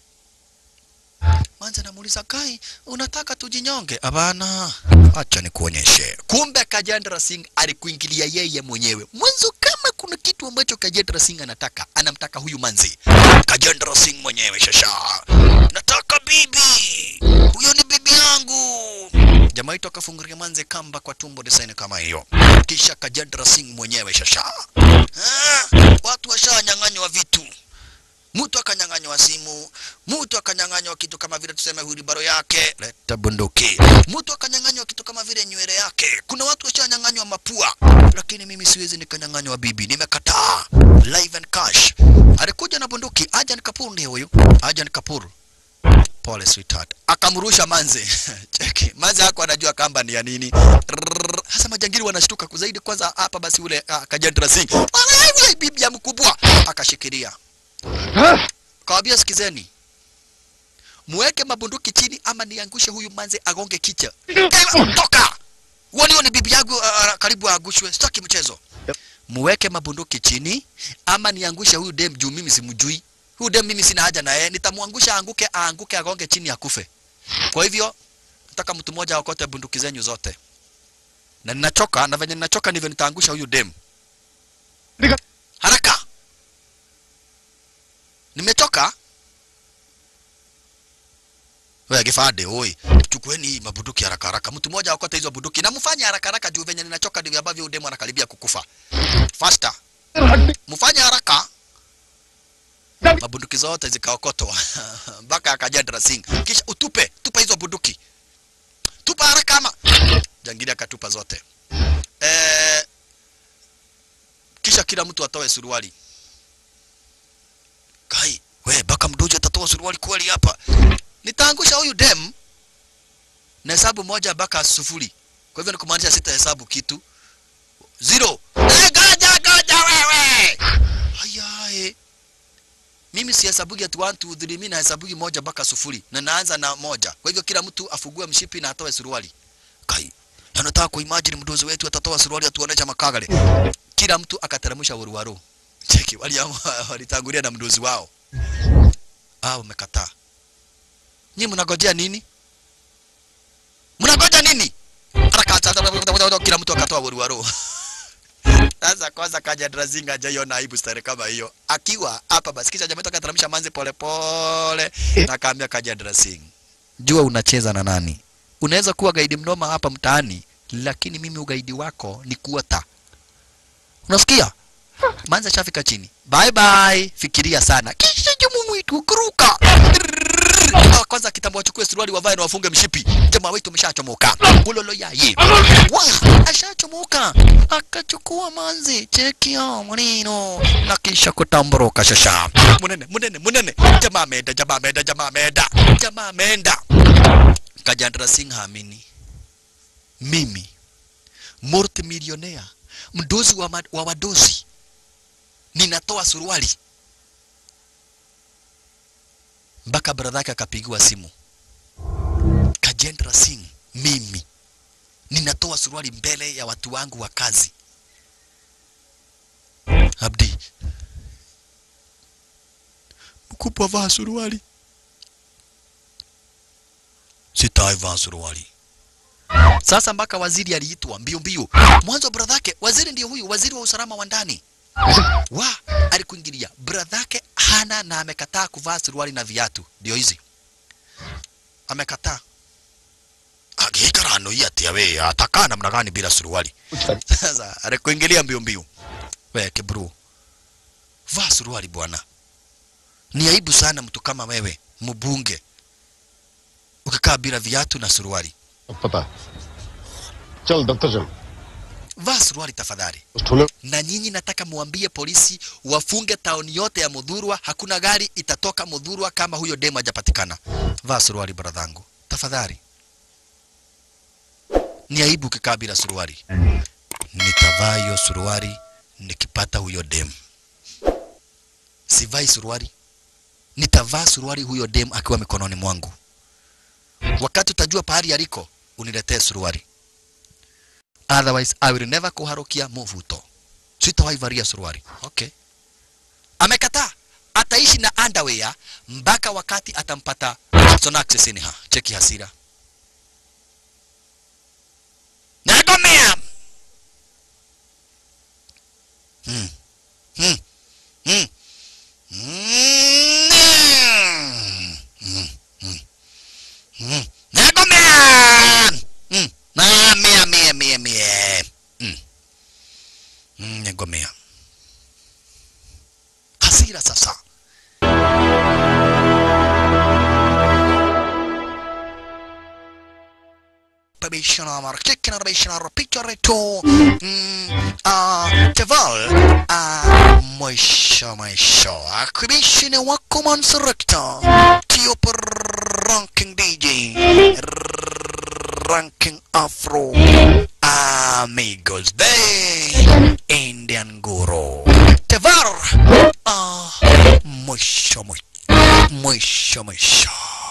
Manza namuuliza Kai, unataka tujinyonge? Hapana, acha nikuonyeshe. Kumbe Kajendra Singh alikuingilia yeye mwenyewe mwanzo. Kama kuna kitu ambacho Kajendra Singh anataka, anamtaka huyu manzi Kajendra Singh mwenyewe. Shasha, nataka bibi, huyo ni bibi yangu. Jamaa yetu akafungulia manze kamba kwa tumbo design kama hiyo, kisha Kajendra Singh mwenyewe. Shasha, ah, watu washanyang'anywa vitu mtu akanyang'anywa simu, mtu akanyang'anywa kitu kama vile tuseme wilibaro yake, leta bunduki. Mtu akanyang'anywa kitu kama vile nywele yake. Kuna watu washanyang'anywa mapua, lakini mimi siwezi nikanyang'anywa bibi, nimekataa. Live and cash. Alikuja na bunduki, Ajan Kapoor ndiye huyu. Ajan Kapoor. Pole sweetheart. Akamrusha manze. Cheki. Manze hako anajua kamba ni ya nini. Rrrr. Sasa majangili wanashtuka kuzaidi kwanza hapa basi ule uh, Kajendra Singh. Wala yule bibi ya mkubwa akashikilia. Kawambia sikizeni, muweke mabunduki chini ama niangushe huyu manze agonge kicha. Ewa, Toka! Uoni huyo ni bibi yangu uh, karibu aangushwe. Sitaki mchezo. Muweke mabunduki chini ama niangushe huyu dem juu mimi simjui. Huyu dem mimi sina haja na yeye. Nitamwangusha aanguke, aanguke agonge chini akufe. Kwa hivyo nataka mtu mmoja aokote bunduki zenyu zote. Na ninachoka na venye ninachoka ndivyo nitaangusha huyu dem. Haraka! Nimechoka. Wewe kifade, oi. Chukueni hii mabunduki haraka haraka. Mtu mmoja akote hizo bunduki na mfanye haraka haraka juu venye ninachoka ndivyo ambavyo udemo anakaribia kukufa. Faster. Mfanye haraka. Mabunduki zote zikaokotwa mpaka akajadra Singh. Kisha utupe, tupa hizo bunduki. Tupa haraka ama. Jangili akatupa zote. Eh, kisha kila mtu atoe suruali. Kai, we baka mdojo atatoa suruali kweli hapa. Nitaangusha huyu dem na hesabu moja baka sufuri. Kwa hivyo ni kumaanisha sita hesabu kitu. Zero. Eh, goja goja wewe. Hayae. Mimi si hesabugi ati 1 2 3 mimi na hesabugi moja baka sufuri na naanza na moja. Kwa hivyo kila mtu afugue mshipi na atoe suruali. Kai. Na nataka kuimagine mdozo wetu atatoa suruali atuonesha makagale. Kila mtu akateremsha uruwaru. Cheki waliamua walitangulia na mdozi wao. Ah, wamekataa. Nyinyi mnagojea nini? Mnagoja nini? Haraka sasa kila mtu akatoa waruwaru. Sasa kwanza kaja Drazinga hajaiona aibu stare kama hiyo. Akiwa hapa basi kisha jamaa akateremsha manzi pole pole na akaambia kaja Drazing. Jua unacheza na nani? Unaweza kuwa gaidi mnoma hapa mtaani, lakini mimi ugaidi wako ni kuota. Unasikia? Manza shafika chini. Bye bye. Fikiria sana. Kisha jumu mwitu kuruka. Ah, Kwanza kitambo wachukue suruali wavae na wafunge mshipi. Jamaa wetu ameshachomoka. Ulolo yaye. Wa, ashachomoka. Akachukua manzi. Cheki hao maneno. Na kisha kutamboroka shasha. Munene, munene, munene. Jamaa ameenda, jamaa ameenda, jamaa ameenda. Jamaa ameenda. Kajandra Singh haamini. Mimi multi millionaire mdozi wa, ma- wa wadozi ninatoa suruali mpaka bradha yake akapigiwa simu Kajendra Singh mimi ninatoa suruali mbele ya watu wangu wa kazi Abdi kubwa vaa suruali sitaivaa suruali sasa mpaka waziri aliitwa mbio mbio mwanzo bradhake waziri ndio huyu waziri wa usalama wa ndani wa alikuingilia bradhake hana na amekataa kuvaa suruali na viatu ndio hizi amekataa agikarano hii atia we atakaa namna gani bila suruali sasa alikuingilia mbio mbio we kibru vaa suruali bwana ni aibu sana mtu kama wewe mbunge ukikaa bila viatu na suruali पता चल दफ्तर चल vaa suruali tafadhali उस ठुले na nyinyi nataka muambie polisi wafunge taoni yote ya Mudhurwa. Hakuna gari itatoka Mudhurwa kama huyo demo hajapatikana. Vaa suruali bradhangu, tafadhali. Ni aibu ukikaa bila suruali. Nitavaa hiyo suruali nikipata huyo dem. Sivai suruali, nitavaa suruali huyo dem akiwa mikononi mwangu. Wakati utajua pahali aliko, uniletee suruali. Otherwise I will never kuharukia muvuto sitawahi valia suruali. Okay. Amekataa, ataishi na underwear mpaka wakati atampata Sonax Sinha. Cheki hasira. Nagomea. Hmm. Hmm. Hmm. Mm. Mm. Mm. Mm. Nagomea. Mm. Na mia mia mia mia. Mm. Mm, Nagomea. Hasira sasa. Babishana markiki na babishana rapito reto. Mm, ah, Teval. Ah, mwisho mwisho. Akibishine wako mansurekta. Tio per ranking DJ. Ranking Afro. Amigos de Indian Guru. Tevar. Ah, mwisho mwisho. Mwisho mwisho.